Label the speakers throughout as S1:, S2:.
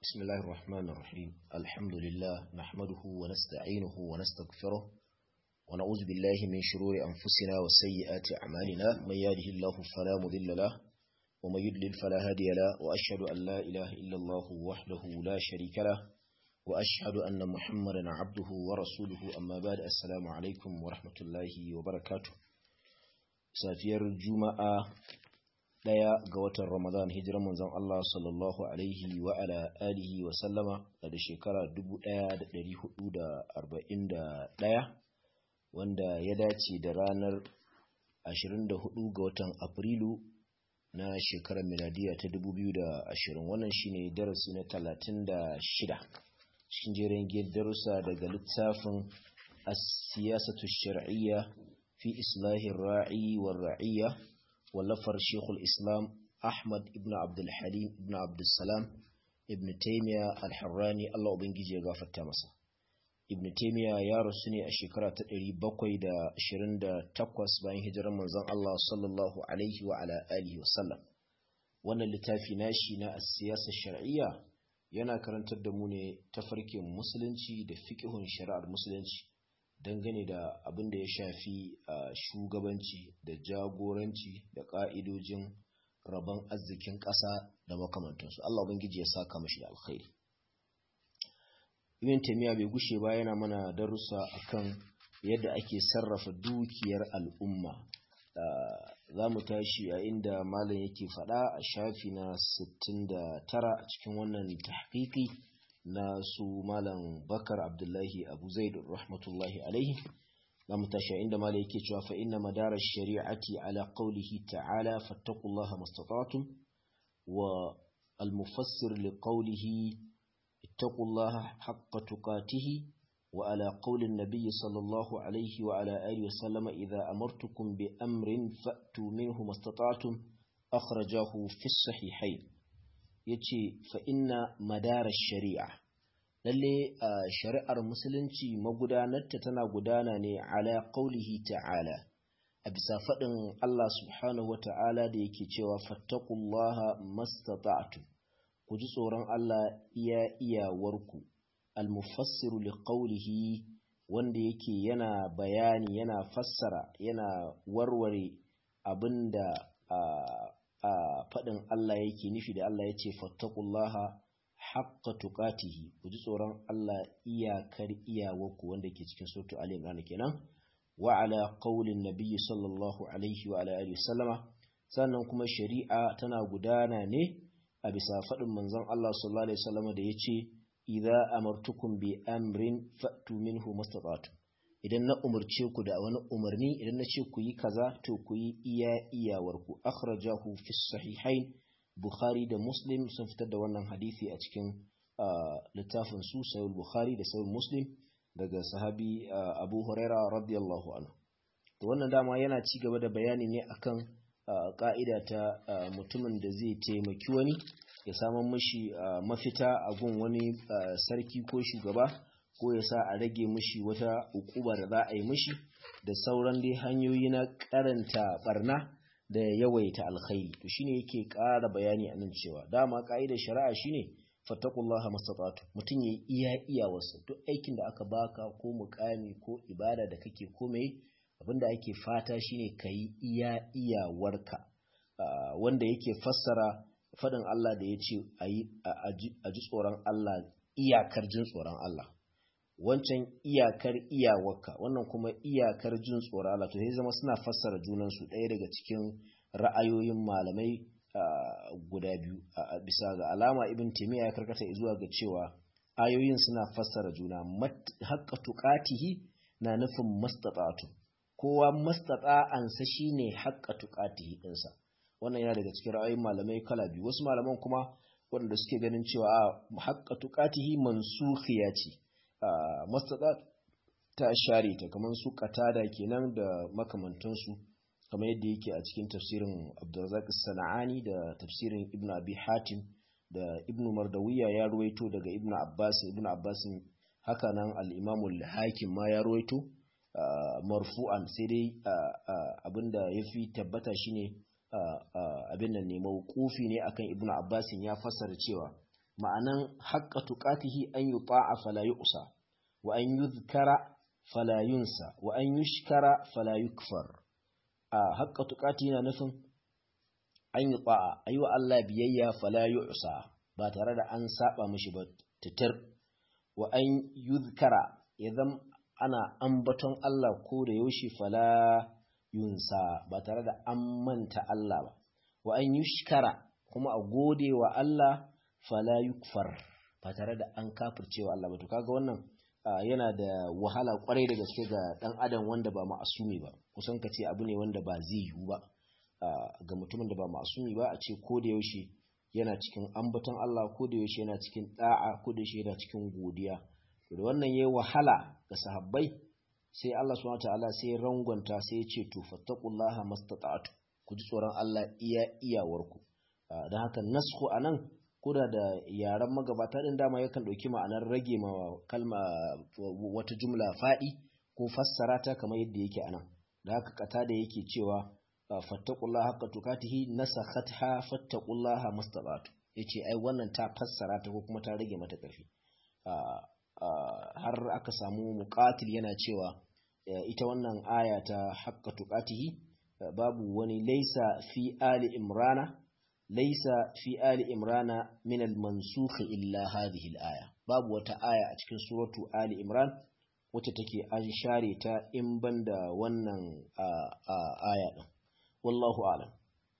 S1: بسم الله الرحمن الرحيم الحمد لله نحمده ونستعينه ونستغفره ونعوذ بالله من شرور أنفسنا وسيئات أعمالنا من يهده الله فلا مضل له ومن يضلل فلا هادي له وأشهد أن لا إله إلا الله وحده لا شريك له وأشهد أن محمدا عبده ورسوله أما بعد السلام عليكم ورحمة الله وبركاته سافير الجمعة daya ga watan Ramadan hijiran manzon Allah sallallahu alaihi wa ala alihi wa sallama da shekara 1441 wanda ya dace da ranar 24 ga watan Afrilu na shekarar miladiya ta 2020 wannan shine darasi na 36 cikin jerin darussa daga littafin as-siyasatu shar'iyya fi islahir ra'i war ra'iyya wallafar shekul islam ahmad ibn abdulhalim ibn abdulsalam ibn taimiya alharrani allah ubangiji ya gafarta masa ibn taimiya ya rasu ne a shekara ta 728 bayan hijirar manzon allah sallallahu alaihi wa ala alihi wasallam wannan littafi nashi na siyasar shar'iyya yana karantar da mu ne tafarkin musulunci da fiƙihun shari'ar musulunci dangane da abin da ya shafi a shugabanci da jagoranci da ƙa'idojin rabon arzikin ƙasa da makamantansu Allah ubangiji ya saka mashi da alkhairi Ibn Taymiyyah bai gushe ba yana mana darussa akan yadda ake sarrafa dukiyar al'umma za mu tashi a inda malam yake faɗa a shafi na 69 a cikin wannan tahqiqi na su malam bakar abdullahi abu zaid rahmatullahi alaihi na mutashi inda malam yake cewa fa inna madara shari'ati ala qawlihi ta'ala fattaqullaha mastata'tum wa al-mufassir li qawlihi ittaqullaha haqqa tuqatih wa ala qawli an-nabiy sallallahu alaihi wa ala alihi wa sallama idha amartukum bi amrin fa'tu minhu mastata'tum akhrajahu fi as-sahihayn ya ce fa'inna madarar shari'a lalle a shari'ar musulunci magudanarta tana gudana ne ala ƙaulihi ta'ala a bisa faɗin Allah subhanahu wa ta'ala da yake cewa fattakullaha mastata'tu ku ji tsoron Allah iya iyawarku almufassiru li ƙaulihi wanda yake yana bayani yana fassara yana warware abin da a faɗin Allah yake nufi da Allah ya ce fattakullaha haqqa tuqatihi ku ji tsoron Allah iyakar iyawarku wanda ke cikin suratu Ali Imran kenan wa ala qaulin nabiyyi sallallahu alaihi wa ala alihi sallama sannan kuma shari'a tana gudana ne a bisa faɗin manzon Allah sallallahu alaihi wasallama da yace idza amartukum bi amrin fa'tu minhu mastata'tum idan na umarce ku da wani umarni idan na ce ku yi kaza to ku yi iya iyawarku akhrajahu fi sahihain bukhari da muslim sun fitar da wannan hadisi a cikin littafin su sahih bukhari da sahih muslim daga sahabi abu huraira radiyallahu anhu to wannan dama yana ci gaba da bayani ne akan ka'ida ta mutumin da zai taimaki wani ya samu mishi mafita a gun wani sarki ko shugaba ko ya sa a rage mishi wata ukuba da za a yi mishi da sauran dai hanyoyi na karanta barna da yawaita alkhairi to shine yake ƙara bayani a nan cewa dama ka'idar shari'a shine fattaqullaha mastata'tu mutum yayi iya iya wasu duk aikin da aka baka ko mukami ko ibada da kake komai abinda ake fata shine kayi iya iyawarka wanda yake fassara fadin Allah da yace ayi a ji tsoron Allah iyakar jin tsoron Allah wancan iyakar iyawarka wannan kuma iyakar jin tsoron Allah to sai zama suna fassara junansu ɗaya daga cikin ra'ayoyin malamai guda biyu a bisa ga alama ibn taymiya ya karkata zuwa ga cewa ayoyin suna fassara juna haqqa tuqatihi na nufin mastata'tu kowa mastata'ansa shine haqqa tuqatihi dinsa wannan yana daga cikin ra'ayoyin malamai kala biyu wasu malaman kuma waɗanda suke ganin cewa haqqa tuqatihi mansukhiya ce mastaɗa ta share ta kamar su katada kenan da makamantansu kamar yadda yake a cikin tafsirin abdurrazak sana'ani da tafsirin ibn abi hatim da ibn mardawiya ya ruwaito daga ibn abbas ibn abbas haka nan al-imam al-hakim ma ya ruwaito marfu'an sai dai abinda yafi tabbata shine abin nan ne mawqufi ne akan ibn abbas ya fassara cewa ma'anan haqqa tuqatihi an yuta'a fala yu'sa wa an yuzkara fala yunsa wa an yushkara fala yukfar a haqqa tuqati yana nufin an yuta'a ayi wa Allah biyayya fala yu'sa ba tare da an saba mishi ba titir wa an yuzkara idan ana ambaton Allah ko da yaushe fala yunsa ba tare da an manta Allah ba wa an yushkara kuma a gode wa Allah fala yukfar ba tare da an kafirce wa Allah ba to kaga wannan yana da wahala kwarai da gaske ga dan adam wanda ba ma'asumi ba kusan ka ce abu ne wanda ba zai yiwu ba ga mutumin da ba ma'asumi ba a ce ko da yaushe yana cikin ambaton Allah ko da yaushe yana cikin da'a ko da yaushe yana cikin godiya to da wannan yayi wahala ga sahabbai sai Allah subhanahu wataala sai rangwanta sai ya ce to fattaqullaha mastata'tu ku ji tsoron Allah iya iyawarku don haka nasku anan koda da yaren magabata din dama yakan ɗauki ma'anar rage ma kalma wata jumla faɗi ko fassara ta kamar yadda yake anan da haka kata da yake cewa fattaqullaha haqqa tukatihi nasakhatha fattaqullaha mastata'tu yace ai wannan ta fassara ta ko kuma ta rage mata ƙarfi har aka samu muqatil yana cewa ita wannan aya ta haqqa tukatihi babu wani laisa fi ali imrana laisa fi ali imrana min al-mansukh illa hadhihi al-aya babu wata aya a cikin suratu ali imran wacce take an share ta in banda wannan aya din wallahu a'lam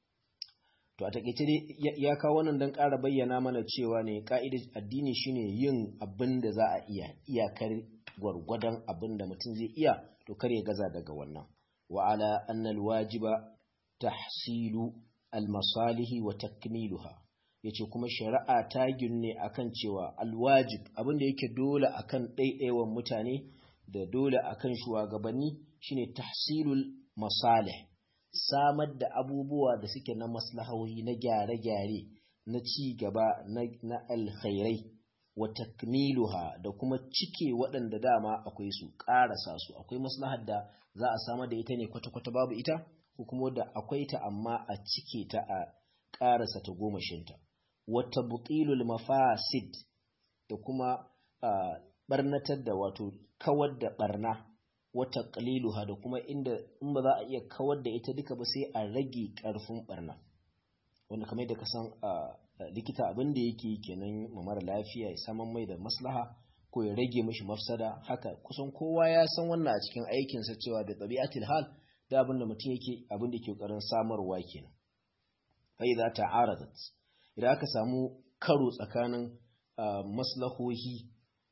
S1: to a takeice dai ya kawo wannan dan ƙara bayyana mana cewa ne ka'idar addini shine yin abin da za a iya iyakar gwargwadon abin da mutum zai iya to kar ya gaza daga wannan wa ala annal wajiba tahsilu almasalihi wa takmiluha yace kuma shari'a ta ginne akan cewa alwajib abinda yake dole akan ɗaiɗaiwan mutane da dole akan shugabanni shine tahsilul masalih samar da abubuwa da suke na maslahohi na gyare-gyare na ci gaba na alkhairai wa takmiluha da kuma cike waɗanda dama akwai su ƙarasa su akwai maslahar da za a samar da ita ne kwata-kwata babu ita ko kuma da akwai ta amma a cike ta a ƙarasa ta gomashinta wata butilul mafasid da kuma barnatar da wato kawar da barna wata qaliluha da kuma inda in ba za a iya kawar da ita duka ba sai a rage ƙarfin barna wanda kamar da ka san likita abin da yake kenan ma mara lafiya ya saman mai da maslaha ko ya rage mashi mafsada haka kusan kowa ya san wannan a cikin aikinsa cewa da ɗabi'atul hal da abin da mutum yake abin da ke ƙoƙarin samarwa kenan fa idza ta'aradat idan aka samu karo tsakanin maslahohi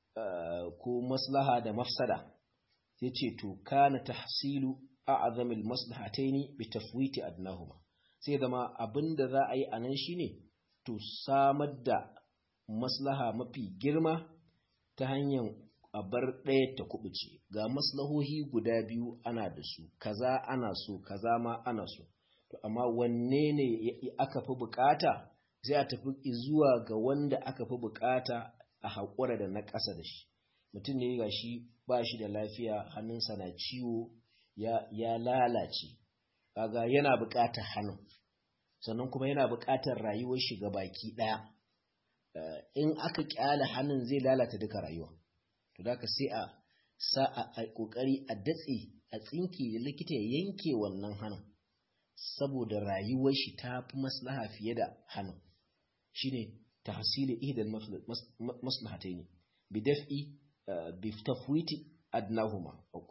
S1: ko maslaha da mafsada sai ce to kana tahsilu a'zamil maslahataini bi tafwiti adnahuma sai zama abin da za a yi anan shine to samar da maslaha mafi girma ta hanyar a bar ɗaya ta kubuce ga maslahohi guda biyu ana da su kaza ana so kaza ma ana so to amma wanne ne aka fi bukata sai a tafi zuwa ga wanda aka fi bukata a haƙura da na ƙasa da shi mutum ne ga shi ba shi da lafiya hannunsa na ciwo ya, ya lalace kaga yana bukatar hannun sannan kuma yana bukatar rayuwar shi ga baki ɗaya in aka kyala hannun zai lalata duka rayuwa to da ka sai a sa a kokari a datse a tsinke da likita ya yanke wannan hannun saboda rayuwar shi ta fi maslaha fiye da hannun shine tahsili ihdal maslahataini bi daf'i bi tafwiti adnahuma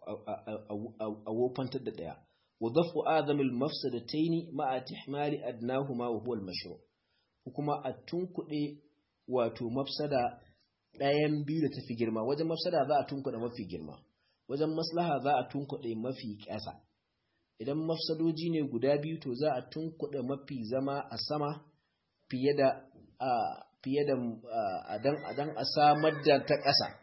S1: a wofantar da daya wa dafu azamil mafsadataini ma'a tihmali adnahuma wa huwa al-mashru' kuma a tunkuɗe wato mafsada ɗayan biyu da tafi girma wajen mafsada za a tunkuɗe mafi girma wajen maslaha za a tunkuɗe mafi ƙasa idan mafsadoji ne guda biyu to za a tunkuɗe mafi zama a sama fiye da a fiye da adan a samar da ta ƙasa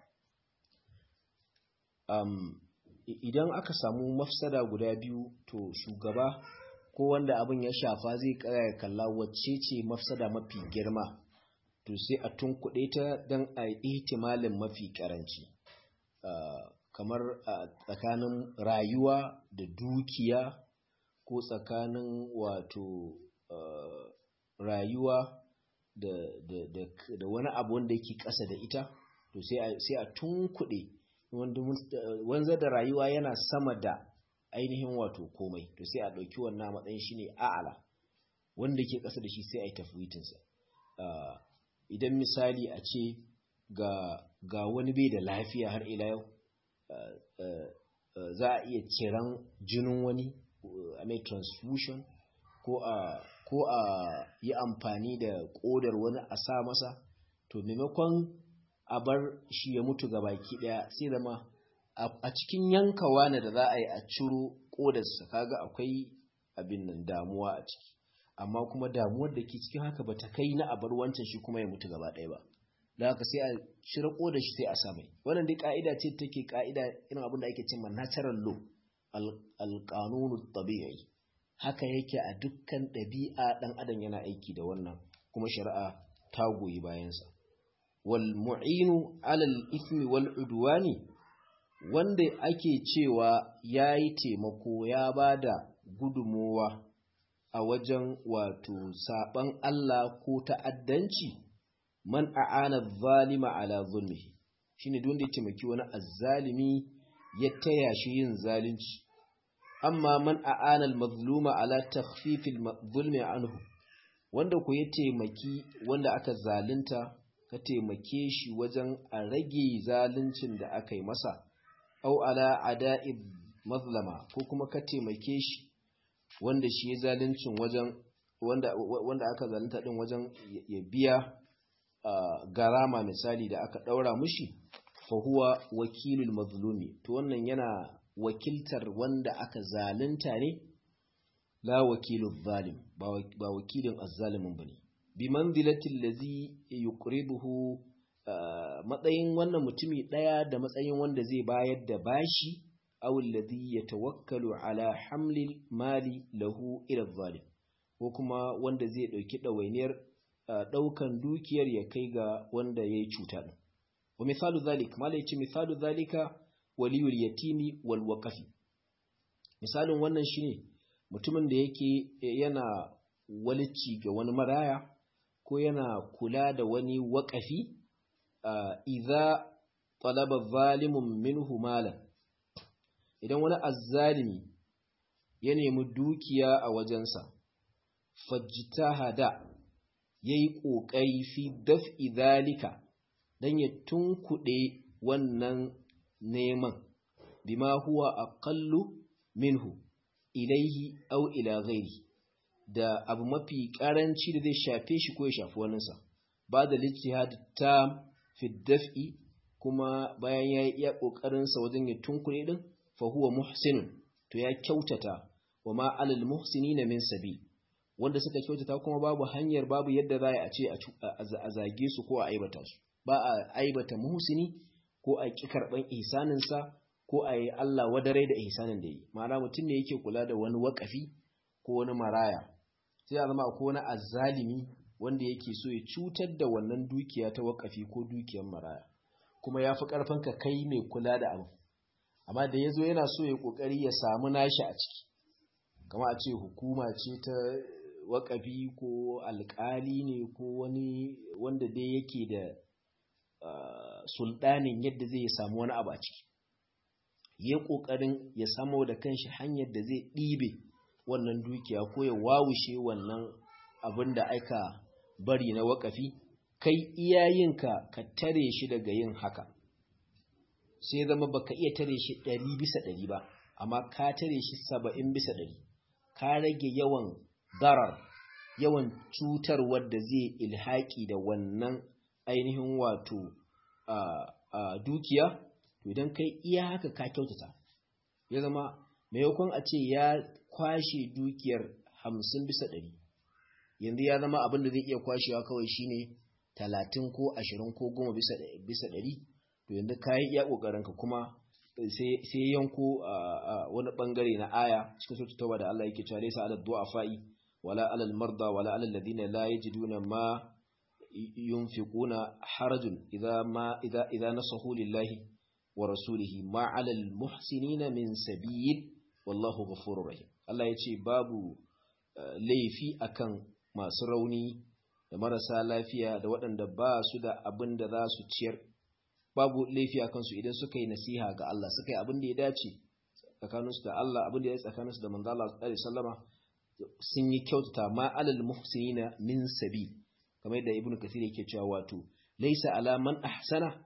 S1: idan aka samu mafsada guda biyu to shugaba ko wanda abin ya shafa zai kaya kalla wacce ce mafsada mafi girma to sai a tunkuɗe ta don a ihtimalin mafi ƙaranci kamar tsakanin rayuwa da dukiya ko tsakanin wato rayuwa da, da, da, da wani abu wanda yake ƙasa da ita to sai a tunkuɗe wanzar da rayuwa yana sama da ainihin wato komai to sai a ɗauki wannan matsayin shi ne a'ala wanda ke ƙasa da shi sai a yi tafwitinsa idan misali a ce ga wani bai da lafiya har ila yau za a iya ciran jinin wani a mai transfusion ko a ko a yi amfani da ƙodar wani a sa masa to maimakon a bar shi ya mutu ga baki ɗaya sai zama a cikin yankawa ne da za a yi a ciro ƙodarsa kaga akwai abin nan damuwa a ciki amma kuma damuwar da ke cikin haka ba ta kai na a bar wancan shi kuma ya mutu gaba ɗaya ba da haka sai a cire ƙodar shi sai a sa mai wannan dai ka'ida ce take ka'ida irin abin da ake cewa natural law al tabi'i haka yake a dukkan ɗabi'a ɗan adam yana aiki da wannan kuma shari'a ta goyi bayansa wal mu'inu alal ismi wal udwani wanda ake cewa ya yi taimako ya ba da gudunmowa a wajen wato saɓan Allah ko ta'addanci man a'ana zalima ala zulmihi shine duk wanda ya taimaki wani azzalimi ya taya shi yin zalunci amma man a'ana al-mazluma ala takhfif al-zulmi anhu wanda ku ya taimaki wanda aka zalunta ka taimake shi wajen a rage zaluncin da aka yi masa au ala ada'i mazlama ko kuma ka taimake shi wanda shi ya zaluncin wajen wanda wanda aka zalunta din wajen ya biya garama misali da aka daura mushi fa huwa wakilul mazlumi to wannan yana wakiltar wanda aka zalunta ne la wakilul zalim ba wakilin azzalimin bane bi manzilatil ladzi yuqriduhu matsayin wannan mutumi daya da matsayin wanda zai bayar da bashi aw alladhi yatawakkalu ala hamlil mali lahu ila zalim ko kuma wanda zai dauki dawainiyar daukan dukiyar ya kai ga wanda yayi cuta din wa misalu zalik mala yace misalu zalika waliyul yatimi wal waqafi misalin wannan shine mutumin da yake yana walici ga wani maraya ko yana kula da wani waƙafi idza talaba zalimun minhu malan idan wani azzalimi ya nemi dukiya a wajensa fajtahada yayi kokari fi daf'i zalika dan ya tunkuɗe wannan neman bima huwa aqallu minhu ilaihi aw ila ghairi da abu mafi karanci da zai shafe shi ko ya shafi waninsa ba da lijtihad ta fi daf'i kuma bayan ya yi iya ƙoƙarinsa wajen ya tunkure din fa huwa muhsinun to ya kyautata wa ma alal muhsinina min sabi wanda suka kyautata kuma babu hanyar babu yadda za a ce a zage su ko a aibata su ba a aibata muhsini ko a ƙi karɓan ihsaninsa ko a yi Allah wadarai da ihsanin da yi ma'ana mutum ne yake kula da wani waƙafi ko wani maraya sai a zama ko wani azzalimi wanda yake so ya cutar da wannan dukiya ta waƙafi ko dukiyar maraya kuma ya fi ƙarfin ka kai mai kula da abu amma da ya zo yana so ya ƙoƙari ya samu nashi a ciki kama a ce hukuma ce ta waƙafi ko alƙali ne ko wani wanda dai yake da sulɗanin yadda zai samu wani abu a ciki ya ƙoƙarin ya samo da kanshi hanyar da zai ɗibe wannan dukiya ko ya wawushe wannan abin da aka bari na waƙafi kai iyayenka ka tare shi daga yin haka sai zama baka iya tare shi ɗari bisa ɗari ba amma ka tare shi saba'in bisa ɗari ka rage yawan darar yawan cutar wadda zai ilhaƙi da wannan ainihin wato dukiya to idan kai iya haka ka kyautata ya zama maimakon a ce ya kwashe dukiyar hamsin bisa ɗari yanzu ya zama abin da zai iya kwashewa kawai shine talatin ko ashirin ko goma bisa ɗari to yanzu ka yi iya ƙoƙarinka kuma sai yanko wani ɓangare na aya cikin sautu tauba da Allah yake cewa laysa ala du'afa'i wala ala al-marda wala ala alladhina la yajiduna ma yunfiquna harajun idza ma idza idza nasahu lillahi wa rasulihi ma ala al-muhsinina min sabil wallahu ghafurur rahim Allah yace babu laifi akan masu rauni da marasa lafiya da waɗanda ba su da abin da za su ciyar babu laifi a kansu idan suka yi nasiha ga Allah suka yi abin da ya dace tsakaninsu da Allah abin da ya tsakaninsu da manzo Allah sallallahu alaihi wasallama sun yi kyautata ma alal muhsinina min sabi kamar yadda ibnu kathir yake cewa wato laysa ala man ahsana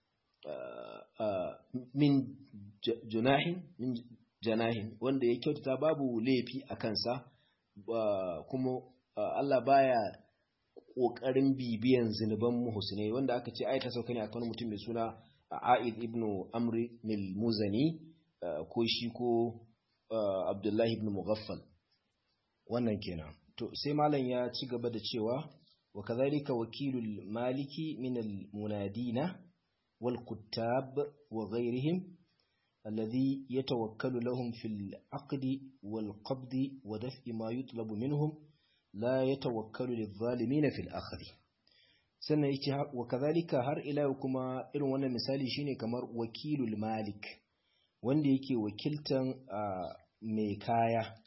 S1: min junahin min janahin wanda ya kyautata babu laifi a kansa kuma Allah baya kokarin bibiyan zinuban muhsinai wanda aka ce ai ta sauka ne akan mutum mai suna A'id ibn Amr al-Muzani ko shi ko Abdullahi ibn Mughaffal wannan kenan to sai malam ya ci gaba da cewa wa kadhalika wakilul maliki min al-munadina wal kuttab wa ghayrihim alladhi yatawakkalu lahum fil aqdi wal qabdi wa daf'i ma yutlabu minhum la yatawakkalu lidh-dhalimin fil akhdi sannan yake wa kadhalika har ila kuma irin wannan misali shine kamar wakilul malik wanda yake wakiltan mai kaya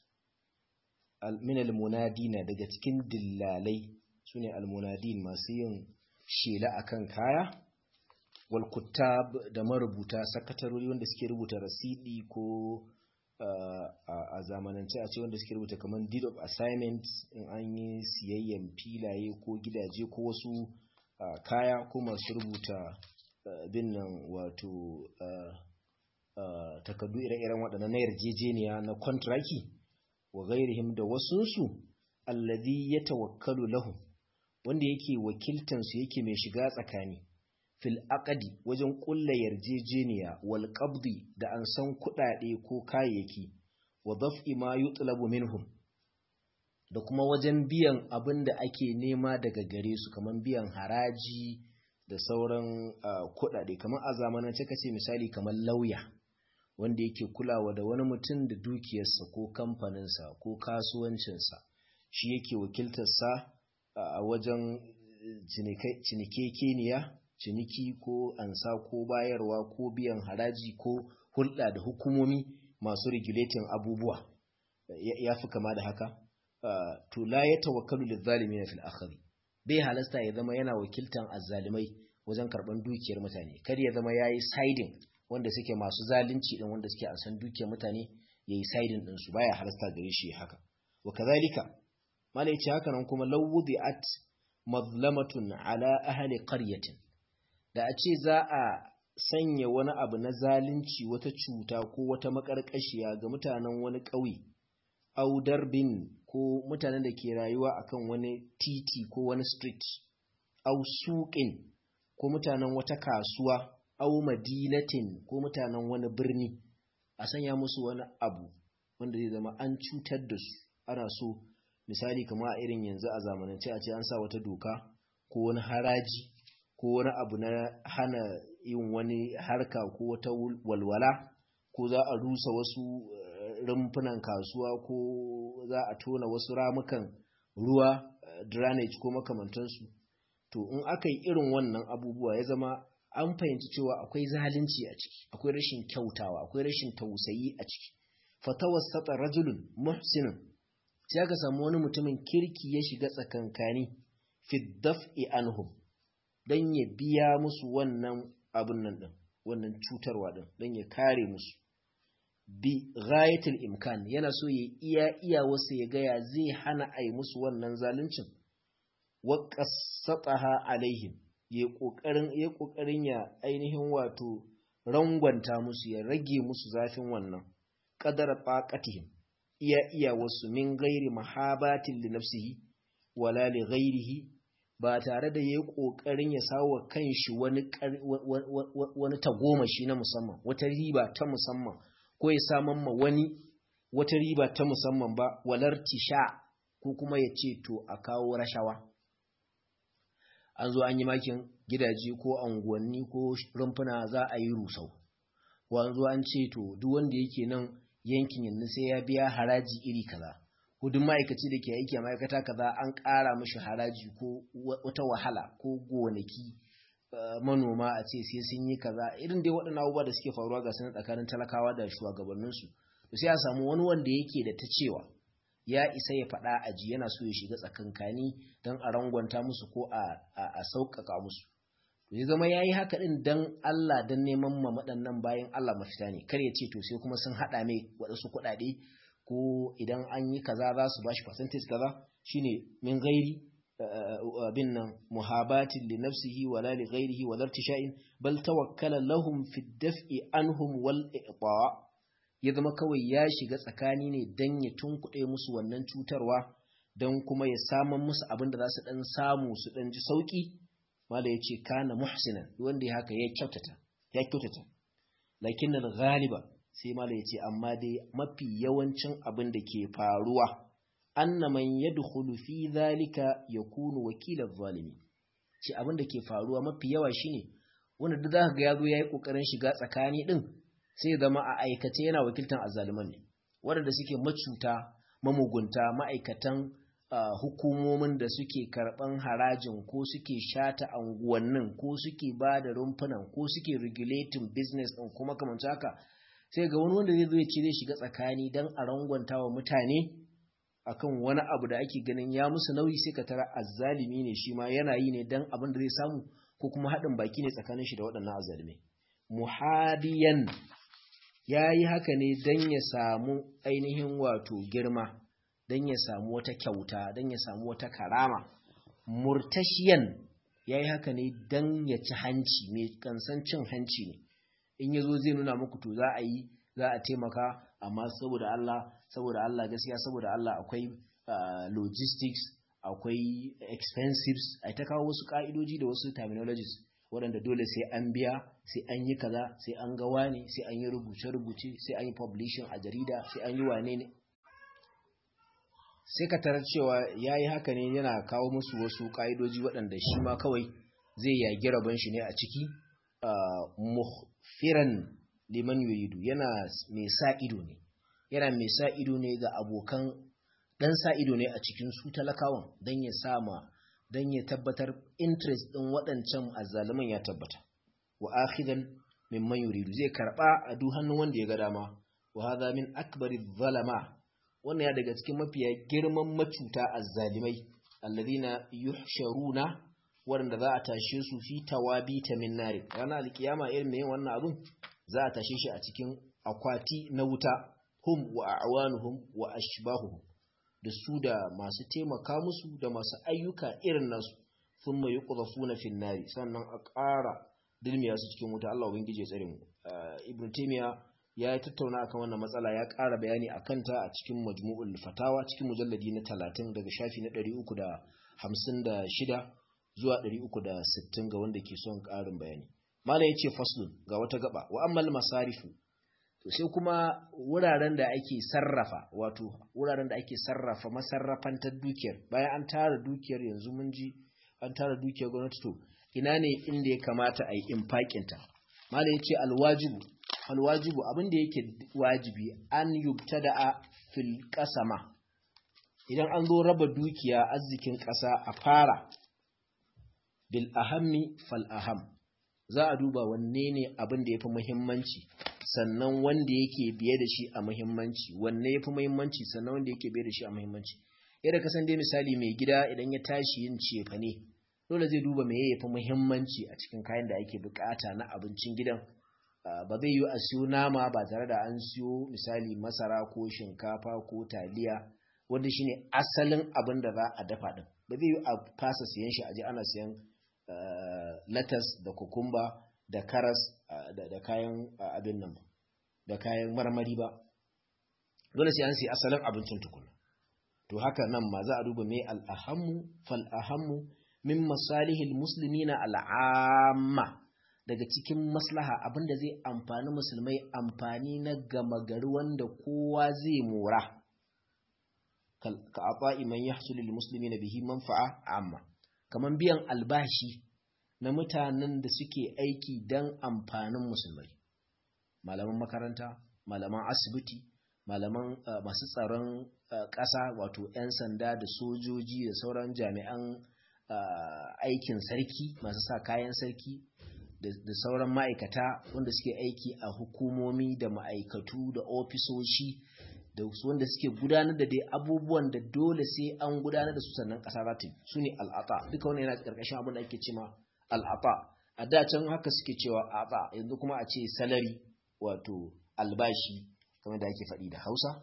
S1: min almunadina daga cikin dillalai sune almunadin masu yin shela akan kaya wal kuttab da marubuta sakatarori wanda suke rubuta rasidi ko a zamanance a ce wanda suke rubuta kamar deed of assignment in an yi siyayyen filaye ko gidaje ko wasu kaya ko masu rubuta bin nan wato takardu ire-iren waɗannan na yarjejeniya na kontraki wa gairihim da wasunsu allazi ya tawakkalu lahum wanda yake wakiltansu yake mai shiga tsakani fil aqdi wajen ƙulla yarjejeniya wal qabdi da an san kuɗaɗe ko kayayyaki wa daf'i ma yutlabu minhum da kuma wajen biyan abin da ake nema daga gare su kamar biyan haraji da sauran kuɗaɗe kamar a zamanance kace misali kamar lauya wanda yake kulawa da wani mutum da dukiyarsa ko kamfaninsa ko kasuwancinsa shi yake wakiltarsa a wajen cinikekeniya ciniki ko ansa ko bayarwa ko biyan haraji ko hulɗa da hukumomi masu regulating abubuwa ya fi kama da haka to la ya tawakkalu lizzalimin fil akhiri bai halasta ya zama yana wakiltan azzalimai wajen karban dukiyar mutane kar ya zama yayi siding wanda suke masu zalunci din wanda suke ansan dukiyar mutane yayi siding din su baya halasta gare shi haka wa kazalika mala yace haka nan kuma law wudi'at mazlamatun ala ahli qaryatin da a ce za a sanya wani abu na zalunci wata cuta ko wata makarkashiya ga mutanen wani ƙauye au darbin ko mutanen da ke rayuwa akan wani titi ko wani street au suƙin ko mutanen wata kasuwa au madinatin ko mutanen wani birni a sanya musu wani abu wanda zai zama an cutar da su ana so misali kama a irin yanzu a zamanance a ce an sa wata doka ko wani haraji ko wani abu na hana yin wani harka ko wata walwala ko za a rusa wasu rumfunan kasuwa ko za a tona wasu ramukan ruwa drainage ko makamantansu to in aka yi irin wannan abubuwa ya zama an fahimci cewa akwai zalunci a ciki akwai rashin kyautawa akwai rashin tausayi a ciki fatawassata rajulun muhsinun sai aka samu wani mutumin kirki ya shiga tsakankani fi daf'i anhum dan ya biya musu wannan abun nan din wannan cutarwa din dan ya kare musu bi ghayatul imkan yana so ya iya iya wasu ya gaya zai hana ai musu wannan zaluncin wa qassataha alaihim ya kokarin ya kokarin ya ainihin wato rangwanta musu ya rage musu zafin wannan qadara taqatihim iya iya wasu min ghairi mahabatin li nafsihi wala li ghairihi ba tare da yayi kokarin ya sawo kanshi wani wani tagomashi na musamman wata riba ta musamman ko ya saman ma wani wata riba ta musamman ba walar tisha ko kuma ya ce to a kawo rashawa an zo an yi makin gidaje ko anguwanni ko rumfuna za a yi rusau ko an zo an ce to duk wanda yake nan yankin yanzu sai ya biya haraji iri kaza ko duk ma'aikaci da ke aiki a ma'aikata kaza an ƙara mishi haraji ko wata wahala ko gonaki manoma a ce sai sun yi kaza irin dai waɗannan abubuwa da suke faruwa ga sanar tsakanin talakawa da shugabanninsu to sai a samu wani wanda yake da ta cewa ya isa ya faɗa aji yana so ya shiga tsakankani don a rangwanta musu ko a sauƙaƙa musu zai zama ya yi haka ɗin don Allah don neman ma waɗannan bayan Allah mafita ne kar ya ce to sai kuma sun haɗa mai waɗansu kuɗaɗe ko idan an yi kaza za su bashi percentage kaza shine min gairi abin nan muhabatin li nafsihi wala li ghairihi wala irtisha'in bal tawakkala lahum fi daf'i anhum wal iqa ya zama kawai ya shiga tsakani ne dan ya tunkuɗe musu wannan cutarwa dan kuma ya saman musu abin da za su dan samu su dan ji sauki mala yace kana muhsinan wanda ya haka ya kyautata ya kyautata lakin al ghaliba sai mala yace amma dai mafi yawancin abin da ke faruwa anna man yadkhulu fi dhalika yakunu wakilan zalimi shi abin da ke faruwa mafi yawa shine wanda duk zaka ga yazo yayi kokarin shiga tsakani din sai zama a aikace yana wakiltan azzaliman ne wanda suke macuta mamugunta ma'aikatan hukumomin da suke karban harajin ko suke shata anguwannin ko suke ba da rumfunan ko suke regulating business din kuma kamar haka sai ga wani wanda zai zo ya ce zai shiga tsakani dan a rangwanta wa mutane akan wani abu da ake ganin ya musu nauyi sai ka tara azzalimi ne shi ma yana yi ne dan abin da zai samu ko kuma haɗin baki ne tsakanin shi da waɗannan azzalimai muhadiyan ya yi haka ne dan ya samu ainihin wato girma dan ya samu wata kyauta dan ya samu wata karama murtashiyan ya yi haka ne dan ya ci hanci mai kansan cin hanci ne in ya zo zai nuna muku to za a yi za a taimaka amma saboda Allah saboda Allah gaskiya saboda Allah akwai uh, logistics akwai expensives ai ta kawo wasu ka'idoji da wasu terminologies waɗanda dole sai an biya sai an yi kaza sai an ga wani sai an yi rubuce-rubuce sai an yi publishing a jarida sai an yi wane ne sai ka tarar cewa ya yi haka ne yana kawo musu wasu ka'idoji waɗanda shi ma kawai zai yagi rabon shi ne a ciki uh, muhfiran liman yuridu yana mai sa ido ne yana mai sa ido ne ga abokan dan sa ido ne a cikin su talakawan dan ya sama dan ya tabbatar interest din waɗancan azzaluman ya tabbata wa akhidan mimman yuridu zai karba a duk hannun wanda ya ga dama wa hadha min akbari zalama wannan ya daga cikin mafiya girman macuta azzalimai alladhina yuhsharuna wanda za a tashe su fi tawabita min nari ranar alkiyama irin mai wannan abun za a tashe shi a cikin akwati na wuta hum wa a'wanuhum wa ashbahuhum da su da masu taimaka musu da masu ayyuka irin nasu thumma yuqdhafuna fin nari sannan a ƙara dilmiya su cikin wuta Allah ubangije tsare mu ibn taymiya ya tattauna akan wannan matsala ya ƙara bayani akan ta a cikin majmu'ul fatawa cikin mujalladi na 30 daga shafi na 356 zuwa 360 ga wanda ke son ƙarin bayani mala yace faslun ga wata gaba wa ammal masarifu to sai kuma wuraren da ake sarrafa wato wuraren da ake sarrafa masarrafantar dukiyar bayan an tara dukiyar yanzu mun ji an tara dukiyar gwamnati to ina ne inda ya kamata a yi infakinta mala yace alwajibu alwajibu abin da yake wajibi an yubtada a fil qasama idan an zo raba dukiya arzikin ƙasa a fara bil ahammi fal aham za a duba wanne ne abin da ya fi muhimmanci sannan wanda yake biye da shi a muhimmanci wanne ya fi muhimmanci sannan wanda yake biye da shi a muhimmanci yadda kasan dai misali mai gida idan ya tashi yin cefa ne dole zai duba me ya fi muhimmanci a cikin kayan da ake bukata na abincin gidan ba zai yi a siyo nama ba tare da an siyo misali masara ko shinkafa ko taliya wanda shine asalin abin da za a dafa din ba zai yi a fasa siyan shi a je ana siyan latas da kukumba da karas da kayan abin nan da kayan marmari ba dole sai an sai asalin abincin tukuna to haka nan ma za a duba mai al'ahammu fal'ahammu min masalihil muslimina al'amma daga cikin maslaha abinda zai amfani musulmai amfani na gama gari wanda kowa zai mora ka aba'i man yahsulu lil muslimina bihi manfa'a amma kaman biyan albashi na mutanen da suke aiki don amfanin musulmai malaman makaranta malaman asibiti malaman uh, masu tsaron uh, ƙasa wato 'yan sanda da sojoji da sauran jami'an uh, aikin sarki masu sa kayan sarki da sauran ma'aikata wanda suke aiki a hukumomi da ma'aikatu da ofisoshi da su wanda suke gudanar da dai abubuwan da dole sai an gudanar da su sannan ƙasa za ta yi su ne al'ata duka wani yana ƙarƙashin abin da ake cema al'ata a da can haka suke cewa ata yanzu kuma a ce salari wato albashi kamar da ake faɗi da hausa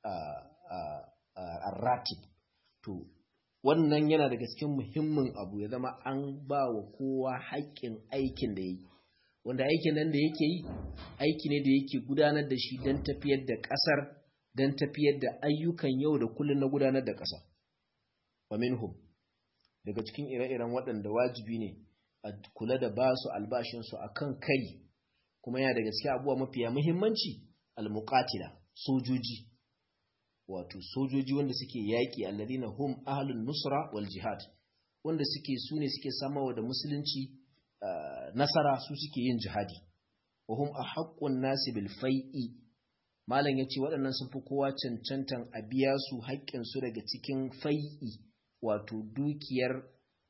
S1: a ratib to wannan yana daga cikin muhimmin abu ya zama an ba wa kowa haƙƙin aikin da ya yi wanda aikin nan da yake yi aiki ne da yake gudanar da shi don tafiyar da ƙasar don tafiyar da ayyukan yau da kullum na gudanar da ƙasa wa minhum daga cikin ire-iren waɗanda wajibi ne a kula da ba su albashinsu a kan kai kuma yana daga cikin abubuwa mafiya muhimmanci almuqatila sojoji wato sojoji wanda suke yaƙi alladina hum ahlun nusra wal jihad wanda suke su ne suke samawa da musulunci nasara su suke yin jihadi wa hum ahaqqun nasi bil fai'i malam yace waɗannan sun fi kowa cancantan a biya su haƙƙin su daga cikin fai'i wato dukiyar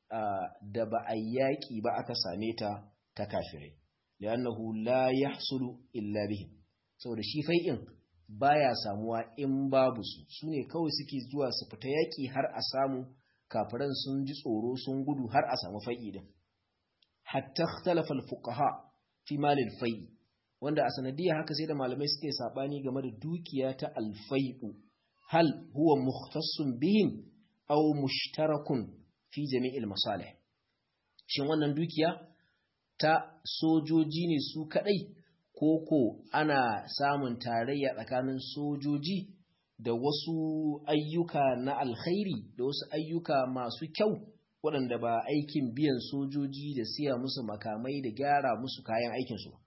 S1: da ba a yaƙi ba aka same ta ta kafirai li'annahu la yahsulu illa bihim saboda shi fai'in baya samuwa in babu su sune kawai suke zuwa su fita yaƙi har a samu kafiran sun ji tsoro sun gudu har a samu fai'i din hatta ikhtalafa al-fuqaha fi mal al-fai wanda a sanadiyya haka sai da malamai suke sabani game da dukiya ta al-fai'u hal huwa mukhtassun bihim aw mushtarakun fi jami'il masalih shin wannan dukiya ta sojoji ne su kadai koko ana samun tarayya tsakanin sojoji da wasu ayyuka na alkhairi da wasu ayyuka masu kyau waɗanda ba aikin biyan sojoji da siya musu makamai da gyara musu kayan aikinsu ba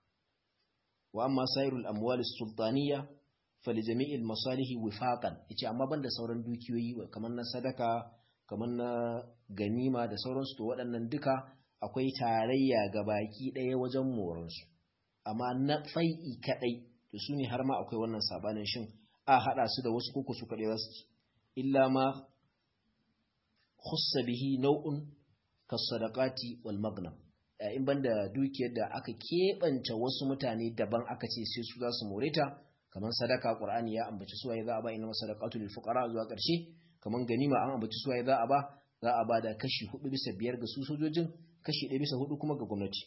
S1: wa amma sairul amwal sultaniya fali jami'il masalihi wifaqan yace amma banda sauran dukiyoyi kamar na sadaka kamar na ganima da sauransu to waɗannan duka akwai tarayya ga baki ɗaya wajen moransu amma na fai'i kaɗai to su ne har ma akwai wannan sabanin shin a haɗa su da wasu koko su kaɗai za su ci illa ma khussa bihi nau'un kasadaqati wal magnam in banda dukiyar da aka keɓance wasu mutane daban aka ce sai su za su more ta kamar sadaka qur'ani ya ambaci suwaye za a ba inna sadaqatu lil fuqara zuwa ƙarshe kamar ganima an ambaci suwaye za a ba za a ba da kashi hudu bisa biyar ga su sojojin kashi ɗaya bisa hudu kuma ga gwamnati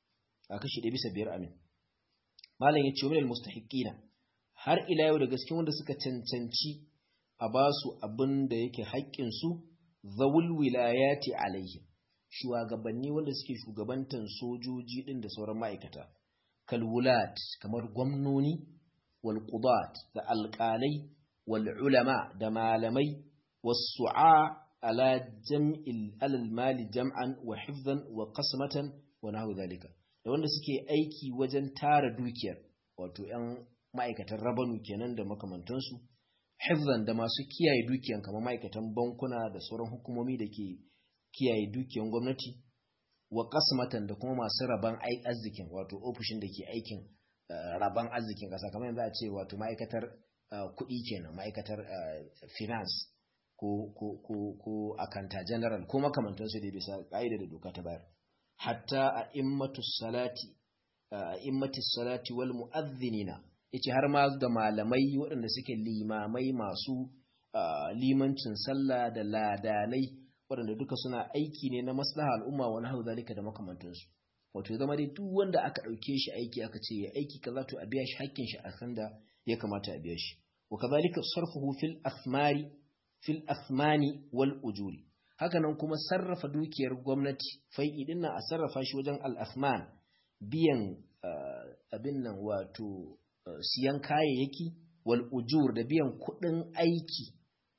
S1: a kashi ɗaya bisa biyar amin malam ya ce wa minal mustahiqina har ila yau da gaske wanda suka cancanci a ba su abin da yake haƙƙin su zawul wilayati alaihim shugabanni wanda suke shugabantan sojoji din da sauran ma'aikata kalwulat kamar gwamnoni wal qudat da alƙalai wal ulama da malamai wasu'a ala jam'il alal mali jam'an wa hifzan wa qasmatan wa nahwu zalika da wanda suke aiki wajen tara dukiyar wato ‘yan ma'aikatan rabanu kenan da makamantansu, hifzan da masu kiyaye dukiyan kamar ma'aikatan bankuna da sauran hukumomi da ke kiyaye dukiyan gwamnati, wa kasmatan da kuma masu raban arzikin wato ofishin da ke aikin raban arzikin ƙasa kamar yanzu a ce wato ma'aikatar kuɗi kenan ma'aikatar finance ko, ko, ko, ko akanta general ko makamantansu da bisa ƙa'ida da doka ta bayar. hatta a immatu salati a immati salati wal mu'adhdhinina yace har ma da malamai waɗanda suke limamai masu limancin sallah da ladanai waɗanda duka suna aiki ne na maslaha al'umma wa nahwu zalika da makamantansu wato zama dai duk wanda aka ɗauke shi aiki aka ce ya aiki kaza to a biya shi hakkin shi a kan da ya kamata a biya shi wa kadhalika sarfuhu fil athmari fil athmani wal ujuri hakanan kuma sarrafa dukiyar gwamnati fai'i din nan a sarrafa shi wajen al'asman biyan abin nan wato siyan kayayyaki wal ujur da biyan kuɗin aiki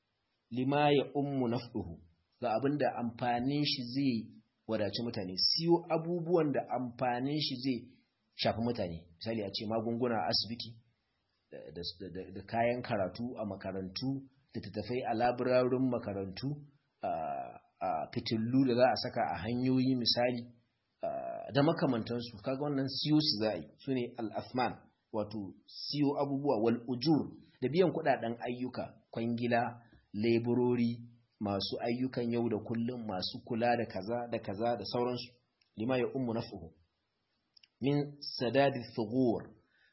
S1: lima ya ummu naf'uhu ga abin da amfanin shi zai wadaci mutane siyo abubuwan da amfanin shi zai shafi mutane misali a ce magunguna a asibiti da kayan karatu a makarantu da tattafai a labirarin makarantu a fitillu da za a saka a hanyoyi misali da makamantansu kaga wannan siyo su za a yi su ne al'afman wato siyo abubuwa wal ujur da biyan kudaden ayyuka kwangila leburori masu ayyukan yau da kullum masu kula da kaza da kaza da sauransu lima ya ummu naf'uhu min sadadi thughur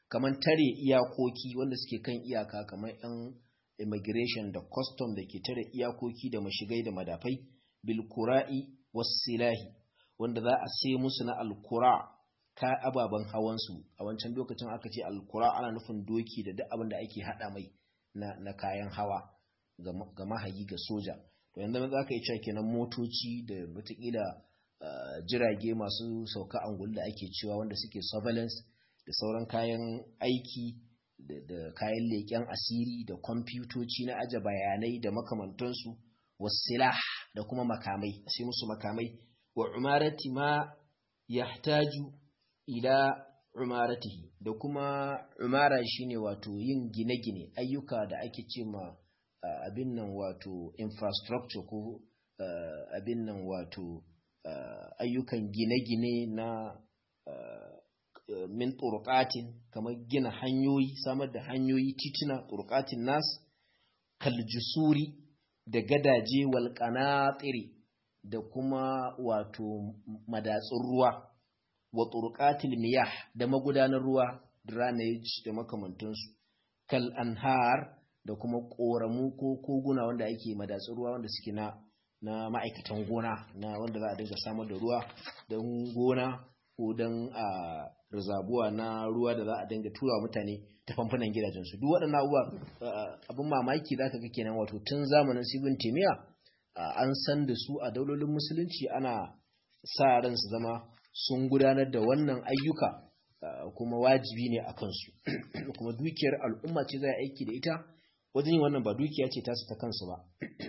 S1: kamar tare iyakoki wanda suke kan iyaka kamar yan immigration da custom da ke tare iyakoki da mashigai da madafai bil kura'i wasilahi wanda za a sai musu na alkura ka ababen hawansu a wancan lokacin aka ce alkura ana nufin doki da duk abin da ake hada mai na, na kayan hawa ga mahayi ga soja to yanzu za ka yi cewa kenan motoci da watakila uh, jirage masu sauka angulu da ake cewa wanda suke surveillance da sauran kayan aiki da, da kayan leƙen asiri da kwamfutoci na aje bayanai da makamantansu wasilah da kuma makamai sai musu makamai wa umarati ma yahtaju ila umaratihi da kuma umara shine wato yin gine-gine ayyuka da ake ce ma uh, abin nan wato infrastructure ko uh, abin nan wato uh, ayyukan gine-gine na min turqatin kamar gina hanyoyi samar da hanyoyi tituna turqatin nas kaljusuri da gadaje wal qanatiri da kuma wato madatsun ruwa wa turqatil miyah da magudanar ruwa drainage da makamantansu kal anhar da kuma koramu ko koguna wanda ake madatsun ruwa wanda suke na na ma'aikatan gona na wanda za a dinga samar da ruwa don gona ko don a rizabuwa na ruwa da za a dinga tura mutane ta famfunan gidajensu duk waɗannan abubuwa abin mamaki za ka ga kenan wato tun zamanin sibin timiya an san da su a daulolin musulunci ana sa ran su zama sun gudanar da wannan ayyuka kuma wajibi ne a kansu kuma dukiyar al'umma ce za a aiki da ita wajen yin wannan ba dukiya ce tasu ta kansu ba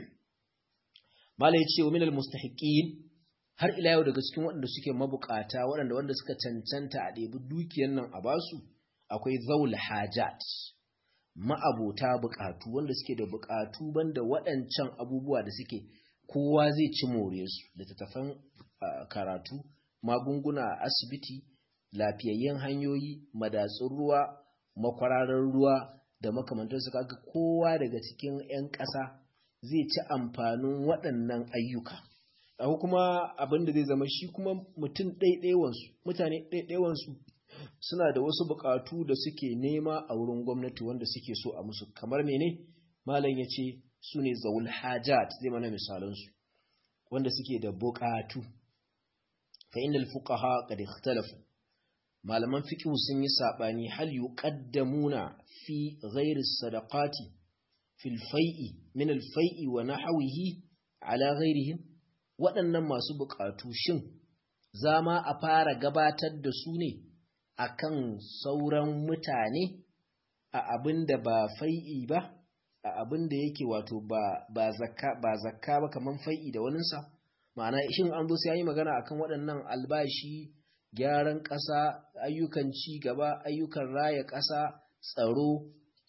S1: malai ce wa minal mustahiqin har ila yau daga cikin waɗanda suke mabukata waɗanda wanda suka cancanta a ɗebi dukiyar nan a basu akwai zaul hajat ma'abota bukatu wanda suke da bukatu banda waɗancan abubuwa da suke kowa zai ci more su littattafan karatu magunguna a asibiti lafiyayyen hanyoyi madatsun ruwa makwararar ruwa da makamantarsu kaga kowa daga cikin 'yan ƙasa zai ci amfanin waɗannan ayyuka abu kuma abin da zai zama shi kuma mutum ɗaiɗaiwansu mutane ɗaiɗaiwansu suna da wasu buƙatu da suke nema a wurin gwamnati wanda suke so a musu kamar mene malam ya ce su ne zaul hajat zai mana misalansu wanda suke da buƙatu fa inda fuqaha qad ikhtalafu malaman fiqh sun yi sabani hal yuqaddamuna fi ghairi sadaqati fil fai'i min al fai'i wa nahwihi ala ghairihim waɗannan masu buƙatu shin za ma a fara gabatar da su ne a kan sauran mutane a abin da ba fai'i ba a abin da yake wato ba zakka ba zakka ba kamar fai'i da waninsa ma'ana shin an zo sai yi magana akan waɗannan albashi gyaran ƙasa ayyukan ci gaba ayyukan raya ƙasa tsaro